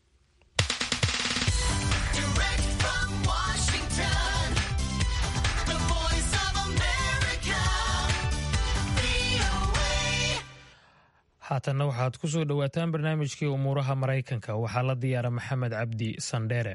haatanna waxaad ku soo dhowaataan barnaamijkii umuuraha maraykanka waxaa la diyaara maxamed cabdi sandheere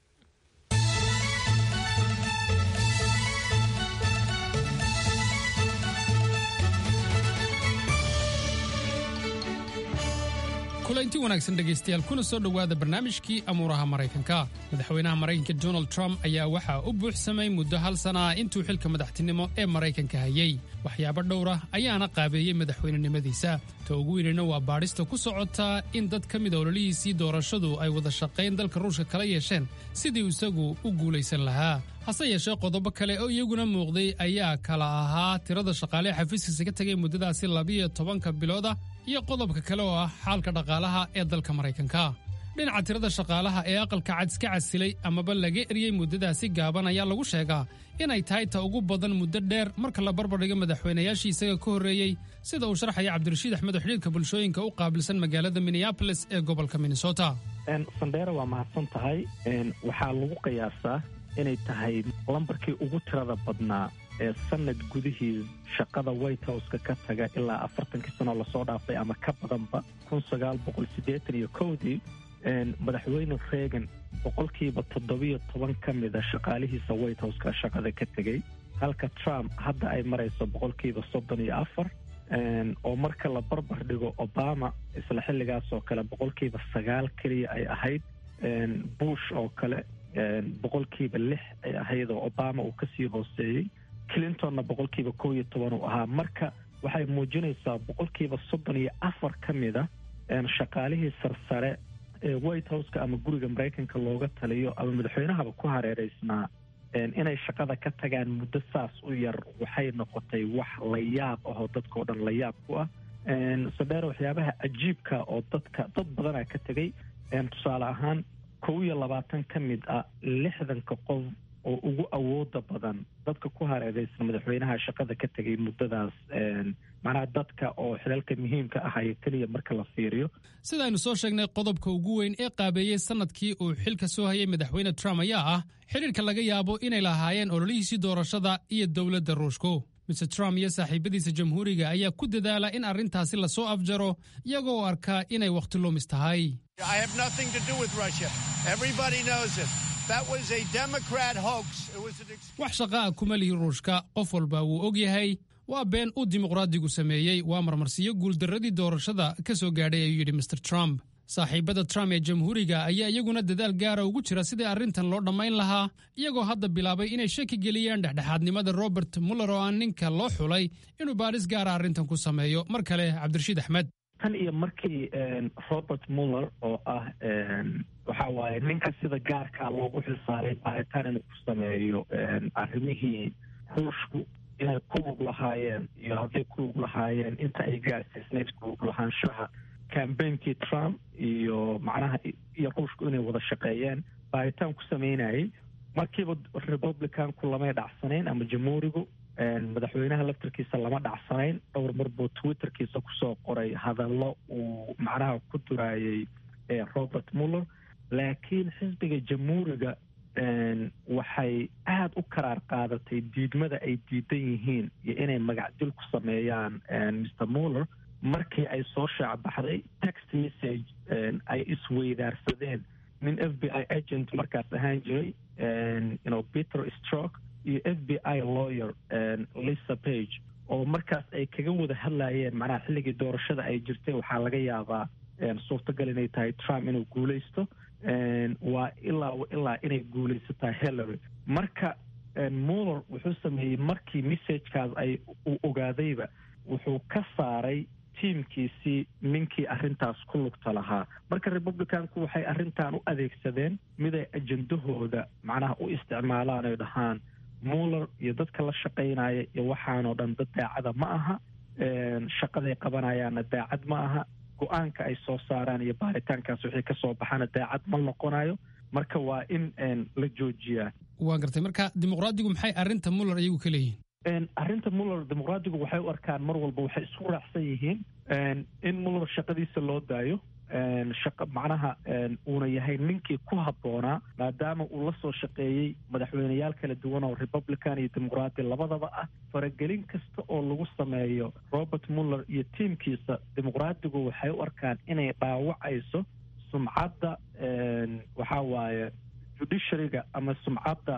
kulanti wanaagsan dhegaystayaal kuna soo dhowaada barnaamijkii amuuraha maraykanka madaxweynaha maraykanka donald trump ayaa waxaa u buuxsamay muddo hal sana ah intuu xilka madaxtinimo ee maraykanka hayay waxyaabo dhowr ah ayaana qaabeeyey madaxweynenimadiisa ta ugu weynina waa baadhista ku socotaa in dad ka mid a ololihiisii doorashadu ay wada shaqayn dalka ruushka kala yeesheen sidii isagu u guulaysan lahaa hase yeeshee qodobo kale oo iyaguna muuqday ayaa kala ahaa tirada shaqaale xafiiskiisa ka tegay muddadaasi labiyo tobanka bilooda iyo qodobka kale oo ah xaalka dhaqaalaha ee dalka maraykanka dhinaca tirada shaqaalaha ee aqalka cad iska casilay amaba laga eryey muddadaasi gaaban ayaa lagu sheegaa inay tahay ta ugu badan muddo dheer marka la barbardhigo madaxweynayaashii isaga ka horreeyey sida uu sharxaya cabdirashiid axmed oo xidhiirka bulshooyinka u qaabilsan magaalada minneabolis ee gobolka minnesota sandheere waa mahadsan tahay waxaa lagu qiyaasaa inay tahay lambarkii ugu tirada badnaa ee sanad gudihii shaqada white houseka ka taga ilaa afartankii sanoo lasoo dhaafay ama ka badanba kun sagaal boqol siddeetan iyo kowdii madaxweyne reagan boqolkiiba toddobiyo toban ka mida shaqaalihiisa white houseka shaqada ka tegey halka trump hadda ay marayso boqolkiiba soddon iyo afar oo marka la barbar dhigo obama isla xilligaas oo kale boqolkiiba sagaal keliya ay ahayd bush oo kale boqolkiiba lix ay ahayd oo obama uu kasii hooseeyey clintonna boqolkiiba kow iyo toban uu ahaa marka waxay muujinaysaa boqolkiiba soddon iyo afar ka mida shaqaalihii sarsare ee white houseka ama guriga maraykanka looga taliyo ama madaxweynahaba ku hareereysnaa inay shaqada ka tagaan muddo saas u yar waxay noqotay wax la yaab ahoo dadkao dhan la yaab ku ah sadheer waxyaabaha cajiibka oo dadka dad badana ka tegay tusaale ahaan kow iyo labaatan ka mid ah lixdanka qof oo ugu awooda badan dadka ku hareereysan madaxweynaha shaqada ka tegay muddadaas macnaha dadka oo xilalka muhiimka ahaya keliya marka la fiiriyo sidaaynu soo sheegnay qodobka ugu weyn ee qaabeeyey sanadkii uu xilka soo hayay madaxweyne trump ayaa ah xidhiirka laga yaabo inay lahaayeen ololihiisii doorashada iyo dowladda ruushku mr trump iyo saaxiibadiisa jamhuuriga ayaa ku dadaala in arrintaasi lasoo afjaro iyagoo arkaa inay wakhti lumis tahay wax shaqa ah kuma lihi ruushka qof walba wuu og yahay waa been uu dimuqraadigu sameeyey waa marmarsiyo guuldarradii doorashada ka soo gaadhay ayuu yidhi mr trump saaxiibada trump ee jamhuuriga ayaa iyaguna dadaal gaara ugu jira sidii arrintan loo dhammayn lahaa iyagoo hadda bilaabay inay shaki geliyaan dhexdhexaadnimada robert muller oo aan ninka loo xulay inuu baadhis gaara arrintan ku sameeyo mar kale cabdirashiid axmed tan iyo markii robert muller oo ah waxa waaye ninka sida gaarkaa loogu xilsaaray baaritaan inuu ku sameeyo arrimihii ruushku inay ku lug lahaayeen iyo hadday ku lug lahaayeen inta ay gaarsiisnayd ku lug lahaanshaha cambainkii trump iyo macnaha iyo ruushku inay wada shaqeeyeen baaritaan ku sameynayay markiiba republicanku lamay dhacsanayn ama jamhuurigu madaxweynaha laftarkiisa lama dhacsanayn dhowr mar buu twitterkiisa kusoo qoray hadallo uu macnaha ku duraayay robert muller laakiin xisbiga jamhuuriga waxay aada u karaar qaadatay diidmada ay diidan yihiin iyo inay magacdil ku sameeyaan mr muller markii ay soo shaacbaxday text message ay isweydaarsadeen nin f b i agent markaas ahaan jiray you peter stroke iyo f b i lawyer lisa page oo markaas ay kaga wada hadlayeen macnaha xilligii doorashada ay jirtay waxaa laga yaabaa suurtagal inay tahay trump inuu guuleysto waa ilaa ilaa inay guuleysataa hillary marka muller wuxuu sameeyey markii messagekaas ay uu ogaadayba wuxuu ka saaray tiimkiisii ninkii arrintaas ku lugta lahaa marka republicanku waxay arrintan u adeegsadeen miday ajendahooda macnaha u isticmaalaan ay dhahaan muller iyo dadka la shaqaynaya iyo waxaanoo dhan dad daacada ma aha shaqaday qabanayaanna daacad ma aha go-aanka ay soo saaraan iyo baaritaankaas wixii ka soo baxana daacad ma noqonayo marka waa in la joojiyaa waa gartay marka dimuqraadigu maxay arrinta muller iyagu ka leeyihiin arrinta muller dimuqraadigu waxay u arkaan mar walba waxay isku raacsan yihiin in muller shaqadiisa loo daayo shaqa macnaha uuna yahay ninkii ku habboonaa maadaama uu la soo shaqeeyey madaxweyneyaal kala duwan oo republican iyo dimuqraadi labadaba ah faragelin kasta oo lagu sameeyo robert muller iyo tiimkiisa dimuqraadigu waxay u arkaan inay dhaawacayso sumcadda waxaa waaye judiciaryga ama sumcadda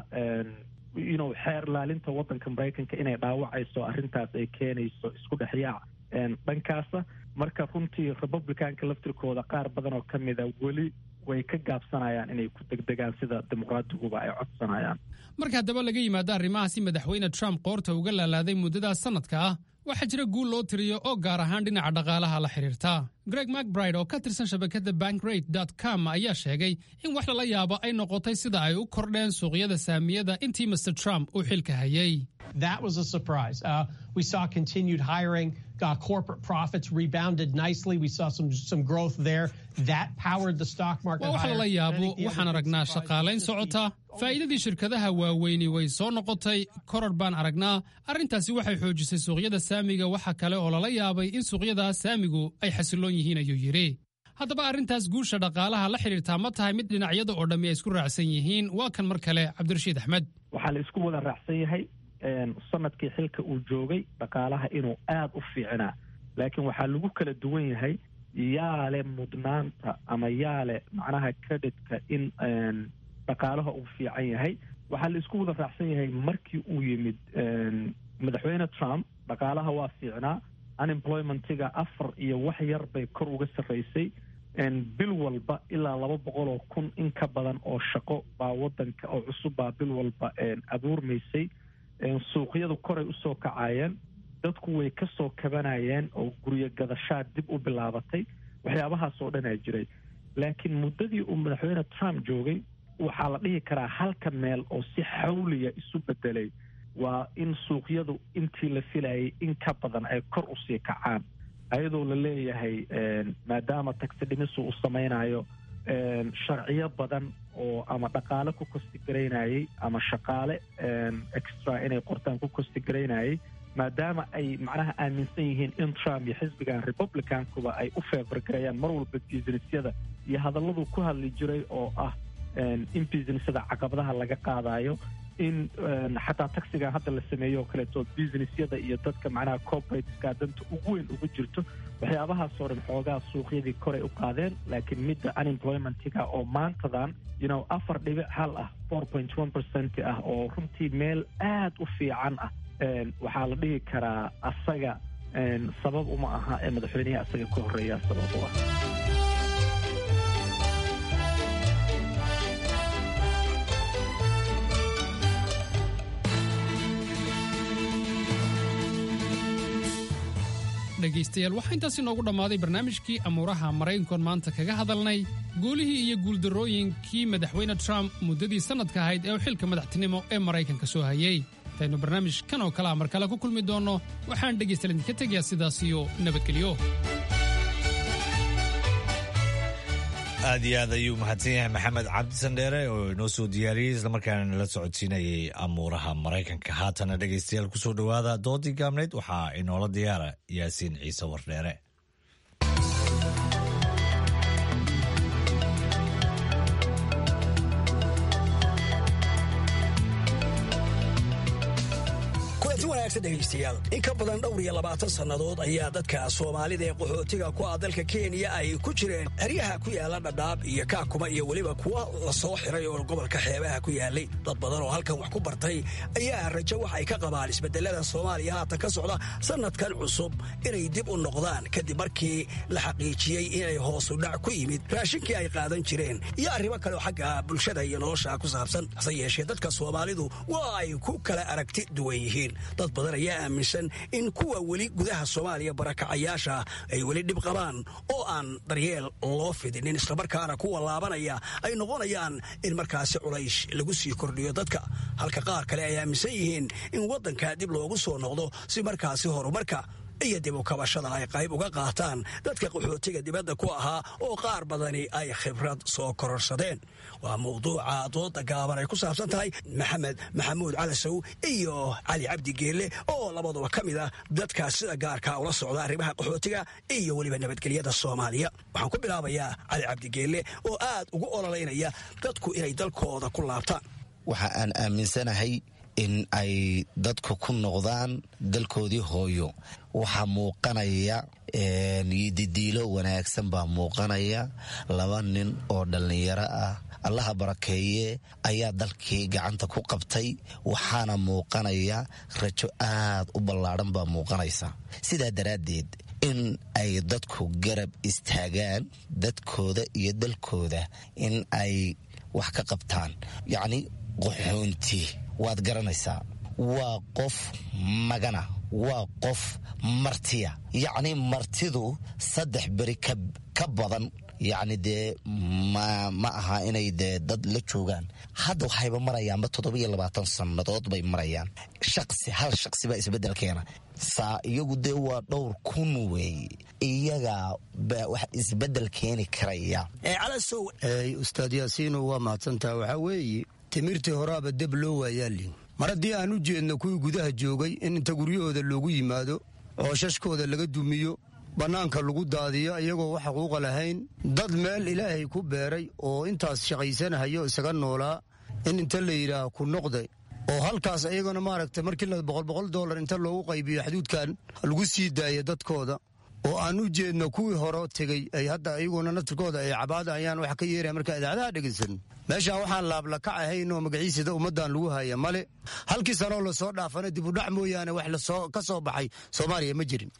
inu xeer laalinta waddanka maraykanka inay dhaawacayso arrintaas ay keenayso isku dhexyaac dhankaasa marka runtii republicanka laftirkooda qaar badan oo ka mida weli way ka gaabsanayaan inay ku degdegaan sida dimuqraadiguba ay codsanayaan marka haddaba laga yimaado arrimahaasi madaxweyne trump qoorta uga laalaaday muddadaas sanadka ah waxaa jira guul loo tiriyo oo gaar ahaan dhinaca dhaqaalaha la xidhiirta greg macbride oo ka tirsan shabakadda bankrate com ayaa sheegay in wax lala yaabo ay noqotay sida ay u kordheen suuqyada saamiyada intii mr trump uu xilka hayay That was a surprise. Uh, we saw continued hiring. Uh, corporate profits rebounded nicely. We saw some some growth there. That powered the stock market. waa wax lala yaabo waxaan aragnaa shaqaalayn socota faa'iidadii shirkadaha waaweyni way soo noqotay koror baan aragnaa arrintaasi waxay xoojisay suuqyada saamiga waxa kale oo lala yaabay in suuqyada saamigu ay xasiloon yihiin ayuu yidhi haddaba arrintaas guusha dhaqaalaha la xidhiirtaa ma tahay mid dhinacyada oo dhammi ay isku raacsan yihiin waa kan mar kale cabdirashiid axmed waxaa la isku wada raacsan yahay sanadkii xilka uu joogay dhaqaalaha inuu aada u fiicnaa laakiin waxaa lagu kala duwan yahay yaale mudnaanta ama yaale macnaha creditka in dhaqaalaha uu fiican yahay waxaa la isku wada raacsan yahay markii uu yimid madaxweyne trump dhaqaalaha waa fiicnaa unemploymentiga afar iyo wax yar bay kor uga sarraysay bil walba ilaa laba boqol oo kun in ka badan oo shaqo baa wadanka oo cusub baa bil walba abuurmaysay suuqyadu koray usoo kacayeen dadku way ka soo kabanayeen oo guryo gadashaad dib u bilaabatay waxyaabahaas oo dhanaa jiray laakiin muddadii uu madaxweyne trump joogay waxaa la dhihi karaa halka meel oo si xawliya isu bedelay waa in suuqyadu intii la filayay in ka badan ay kor usii kacaan ayadoo la leeyahay maadaama tagsi dhimisu uu samaynayo sharciyo badan oo ama dhaqaale ku kostigaraynayay ama shaqaale extra inay qortaan ku kostigaraynayay maadaama ay macnaha aaminsan yihiin in trump iyo xisbigan republicankuba ay u feefargarayaan mar walba businessyada iyo hadalladuu ku hadli jiray oo ah in businessyada caqabadaha laga qaadayo in xataa taxigan hadda la sameeyo oo kaleeto businessyada iyo dadka macnaha corporateska danta ugu weyn ugu jirto waxyaabahaasoo dhan xoogaa suuqyadii koray u qaadeen laakiin midda unemploymentiga oo maantadan you know afar dhibic hal ah four point one percent ah oo runtii meel aad u fiican ah waxaa la dhihi karaa asaga sabab uma aha ee madaxweyneha asaga ka horreeya sabab u ah dhegaystayaal waxaa intaas inoogu dhammaaday barnaamijkii amuuraha maraykankoon maanta kaga hadalnay guulihii iyo guuldarrooyinkii madaxweyne trump muddadii sannadka ahayd ee uu xilka madaxtinimo ee maraykanka soo hayey intaynu barnaamij kan oo kale a mar kale ku kulmi doonno waxaan dhegaystayaal idinka tegayaa sidaas iyo nabadgelyo aad iyo aad ayuu mahadsan yahay maxamed cabdisandheere oo inoo soo diyaariyey islamarkaana nala socodsiinayay amuuraha maraykanka haatana dhegaystayaal kusoo dhowaada doodii gaabnayd waxaa inoola diyaara yaasiin ciise wardheere kulanti wanaagsan dhegaystayaal in ka badan dhowr iyo labaatan sannadood ayaa dadka soomaalida ee qaxootiga ku ah dalka kenya ay ku jireen xeryaha ku yaala dhadhaab iyo kaakuma iyo weliba kuwa la soo xiray oo gobolka xeebaha ku yaalay dad badan oo halkan wax ku bartay ayaa rajo wax ay ka qabaan isbedelada soomaaliya haatan ka socda sannadkan cusub inay dib u noqdaan kadib markii la xaqiijiyey inay hoosu dhac ku yimid raashinkii ay qaadan jireen iyo arrimo kale oo xagga bulshada iyo nolosha ku saabsan hase yeeshee dadka soomaalidu waa ay ku kala aragti duwan yihiin dad badan ayaa aaminsan in kuwa weli gudaha soomaaliya barakacayaasha ay weli dhib qabaan oo aan daryeel loo fidinin islamarkaana kuwa laabanaya ay noqonayaan in markaasi culays lagu sii kordhiyo dadka halka qaar kale ay aaminsan yihiin in waddanka dib loogu soo noqdo si markaasi horumarka iyo dib u kabashada ay qayb uga qaataan dadka qaxootiga dibadda ku ahaa oo qaar badani ay khibrad soo kororsadeen waa mawduuca dooda gaaban ay ku saabsan tahay maxamed maxamuud calasow iyo cali cabdi geelle oo labaduba ka mid ah dadkaas sida gaarkaa ula socda arrimaha qaxootiga iyo weliba nabadgelyada soomaaliya waxaan ku bilaabayaa cali cabdi geelle oo aad ugu ololaynaya dadku inay dalkooda ku laabtaan waxa aan aaminsanahay in ay dadku ku noqdaan dalkoodii hooyo waxaa muuqanaya didiilo wanaagsan baa muuqanaya laba nin oo dhallinyaro ah allaha barakeeye ayaa dalkii gacanta ku qabtay waxaana muuqanaya rajo aad u ballaadhan baa muuqanaysa sidaa daraaddeed in ay dadku garab istaagaan dadkooda iyo dalkooda in ay wax ka qabtaan yacni qaxoonti waad garanaysaa waa qof magana waa qof martiya yacni martidu saddex beri ka badan yacni dee ma aha inay dee dad la joogaan hadda waxayba marayaanba toddobiyo labaatan sannadood bay marayaan shaqsi hal shaqsi baa isbeddel keena saa iyagu dee waa dhowr kun weeye iyagaa baa wax isbeddel keeni karaya ustaad yaasiino waa mahadsantaha waxaa weeye timirtii horaaba deb loo waayaalin mar haddii aan u jeedno kuwii gudaha joogay in inta guryahooda loogu yimaado cooshashkooda laga dumiyo bannaanka lagu daadiyo iyagoo wax xuquuqa lahayn dad meel ilaahay ku beeray oo intaas shaqaysanahayo isaga noolaa in inta la yidhaah ku noqda oo halkaas iyagana maaragta markii la boqol boqol dollar inta loogu qaybiyo xaduudkan lagu sii daaya dadkooda oo aan u jeedno kuwii hore tegey ay hadda iyaguna naftirkooda ay cabaada ayaan wax ka yeeraya marka idaacadaha dhegaysan meeshaan waxaan laablakac ahayn oo magaciisada ummaddan lagu haya male halkii sanoo lasoo dhaafana dibudhac mooyaane wax lasoo ka soo baxay soomaaliya ma jirin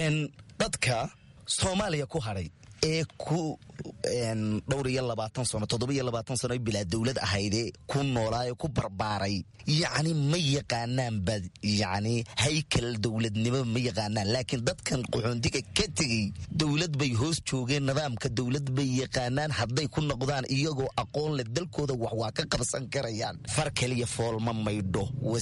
dadka soomaaliya ku hadhay ee ku dhowr iyo labaatan sano toddobiyo labaatan sano ay bilaa dowlad ahaydee ku noolaayo ku barbaaray yacni ma yaqaanaan ba yacni haykal dowladnimo ma yaqaanaan laakiin dadkan qaxoontiga ka tegey dowlad bay hoos joogeen nidaamka dowlad bay yaqaanaan hadday ku noqdaan iyagoo aqoon leh dalkooda wax waa ka qabsan karayaan far keliya foolma maydho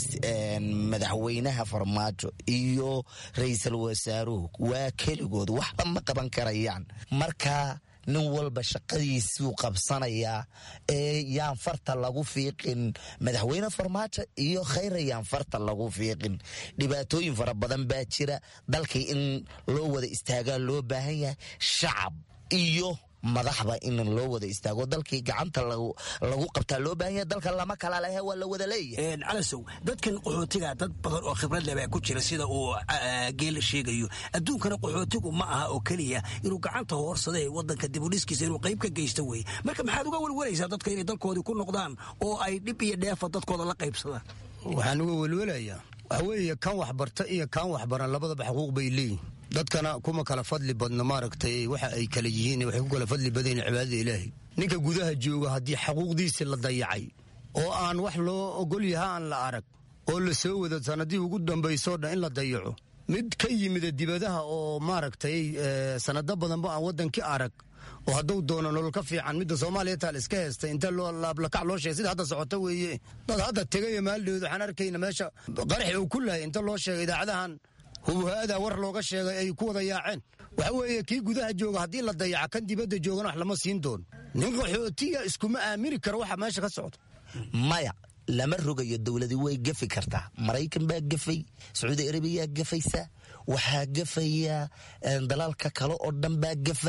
madaxweynaha farmaajo iyo ra-iisul wasaaruhu waa keligood waxba ma qaban karayaan marka nin walba shaqadiisuu qabsanayaa ee yaan farta lagu fiiqin madaxweyne farmaajo iyo khayra yaan farta lagu fiiqin dhibaatooyin fara badan baa jira dalkii in loo wada istaagaa loo baahan yahay shacab iyo madaxba in loo wada istaago dalkii gacanta lagu qabtaa loo baahan yahay dalka lama kala lehe waa la wada leeyahay calasow dadkan qaxootiga dad badan oo khibrad leh baa ku jira sida uu geela sheegayo adduunkana qaxootigu ma aha oo keliya inuu gacanta hoorsada ee wadanka dibudhiskiisa inuu qayb ka geysto weye marka maxaad uga welwalaysaa dadka inay dalkoodii ku noqdaan oo ay dhib iyo dheefa dadkooda la qaybsadaan waxaan uga welwelayaa waxa weeye kan waxbarta iyo kan waxbaran labadaba xuquuq bay leeyihin dadkana kuma kala fadli badno maaragtay waxa ay kala yihiin waxay ku kala fadli badan cibaadada ilaahay ninka gudaha jooga haddii xaquuqdiisi la dayacay oo aan wax loo ogol yaha aan la arag oo la soo wado sanadihii ugu dambaysoo dhan in la dayaco mid ka yimida dibadaha oo maaragtay sanado badanba aan waddankii arag oo hadduu doono nolol ka fiican midda soomaaliya taal iska heestay inta laablakac loo sheegay sida hadda socota weeye dad hadda tegaya maaldheed waxaan arkayna meesha qaraxi uu ku lahay inta loo sheegay idaacadahan hubuha-ada war looga sheegay ay ku wada yaaceen waxa weeye kii gudaha jooga haddii la dayaca kan dibadda joogana wax lama siin doono nin qaxootiya iskuma aamini karo waxa meesha ka socda maya lama rogayo dowladi way gafi kartaa maraykan baa gafay sacuudi arabiyaa gafaysa waxaa gafaya dalalka kale oo dhan baa gafa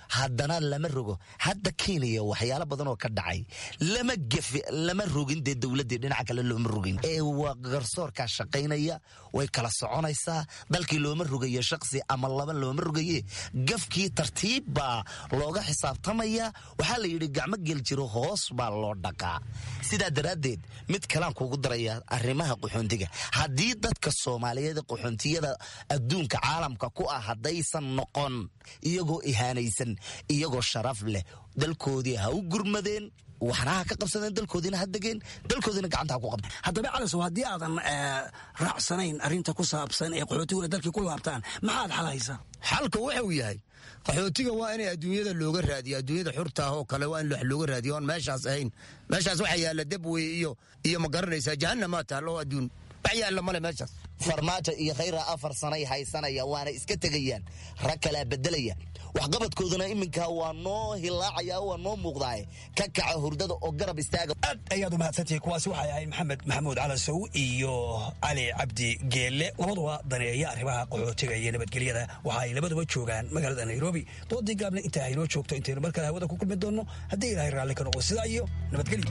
haddana lama rogo hadda kenya waxyaalo badan oo ka dhacay lama gefe lama rogin dee dowladdii dhinaca kale looma rogin ee waa garsoorkaa shaqaynaya way kala soconaysaa dalkii looma rogayo shaqsi ama laba looma rogaye gafkii tartiib baa looga xisaabtamaya waxaa la yidhi gacmo gel jiro hoos baa loo dhaqaa sidaa daraaddeed mid kalaan kugu daraya arrimaha qaxoontiga haddii dadka soomaaliyeed qaxoontiyada adduunka caalamka ku ah haddaysan noqon iyagoo ihaanaysan iyagoo sharaf leh dalkoodii ha u gurmadeen waxna ha ka qabsadeen dalkoodiina ha degeen dalkoodiina gacanta ha ku qabteen haddaba calisow haddii aadan raacsanayn arrinta ku saabsan ee qaxootiguna dalkii ku laabtaan maxaad xalhaysaa xalka wuxuu yahay qaxootiga waa inay adduunyada looga raadiyo adduunyada xurta ah oo kale waa in wax looga raadiyo oon meeshaas ahayn meeshaas waxaa yaalla debwey iyo iyo ma garanaysaa jahanamaa taallo adduun wax yaalla male meeshaas farmaajo iyo khayra afar sanay haysanaya waana iska tegayaan rag kalaa bedelaya waxqabadkooduna iminka waa noo hilaacaya waa noo muuqdaaye ka kaca hurdada oo garab istaaga aad ayaad u mahadsantihi kuwaasi waxay ahayd maxamed maxamuud calasow iyo cali cabdi geelle labaduba daneeya arrimaha qaxootiga iyo nabadgelyada waxa ay labaduba joogaan magaalada nairobi doodii gaabna intaa haynoo joogto intaynu mar kale hawada ku kulmi doonno haddii ilaahay raalli ka noqo sidaa iyo nabadgelyo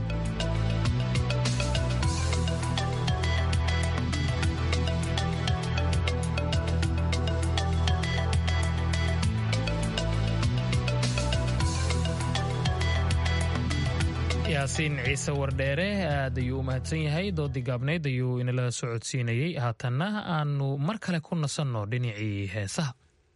yaasiin ciise wardheere aad ayuu u mahadsan yahay doodii gaabnayd ayuu inala socodsiinayey haatanna aanu mar kale ku nasanno dhinacii heesaha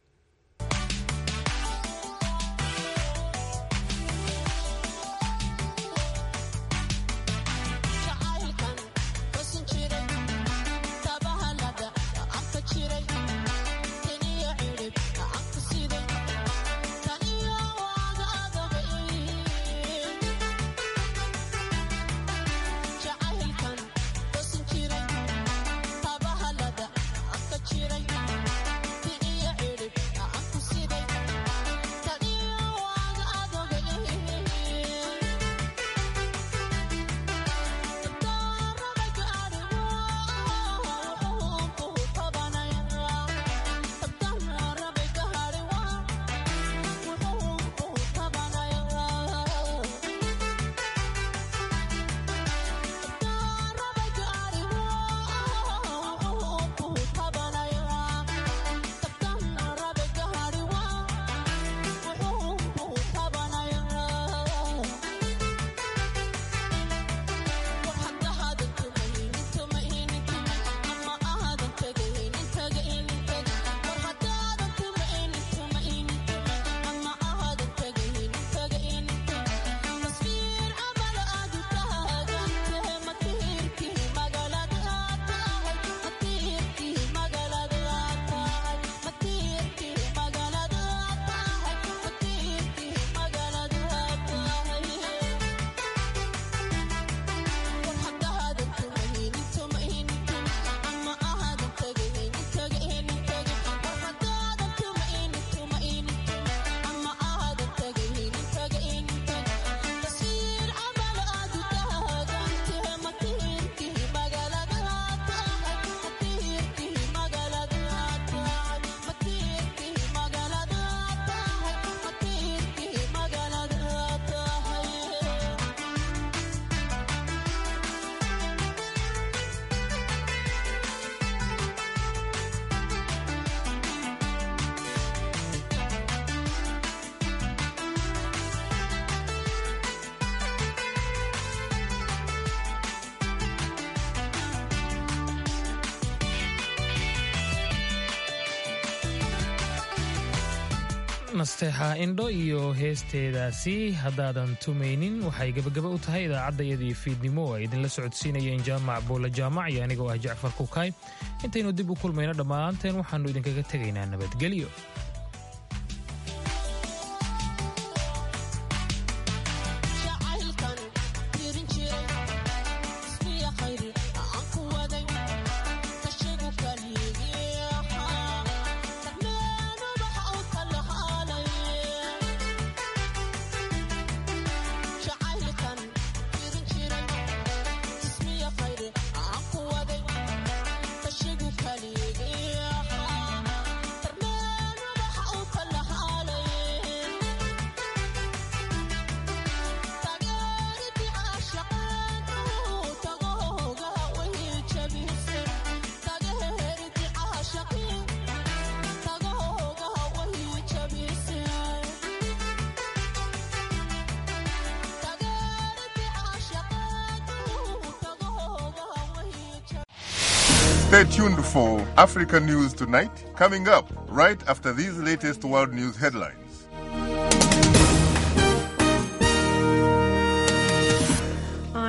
nasteexa indho iyo heesteedaasi haddaadan tumaynin waxay gebagaba u tahay idaacaddayadii fiidnimo oo ay idinla socodsiinayeen jaamac buula jaamac iyo anigoo ah jacfar kukaay intaynu dib u kulmayno dhammaanteen waxaannu idinkaga tegaynaa nabadgelyo Stay tuned for Africa News Tonight, coming up right after these latest world news headlines.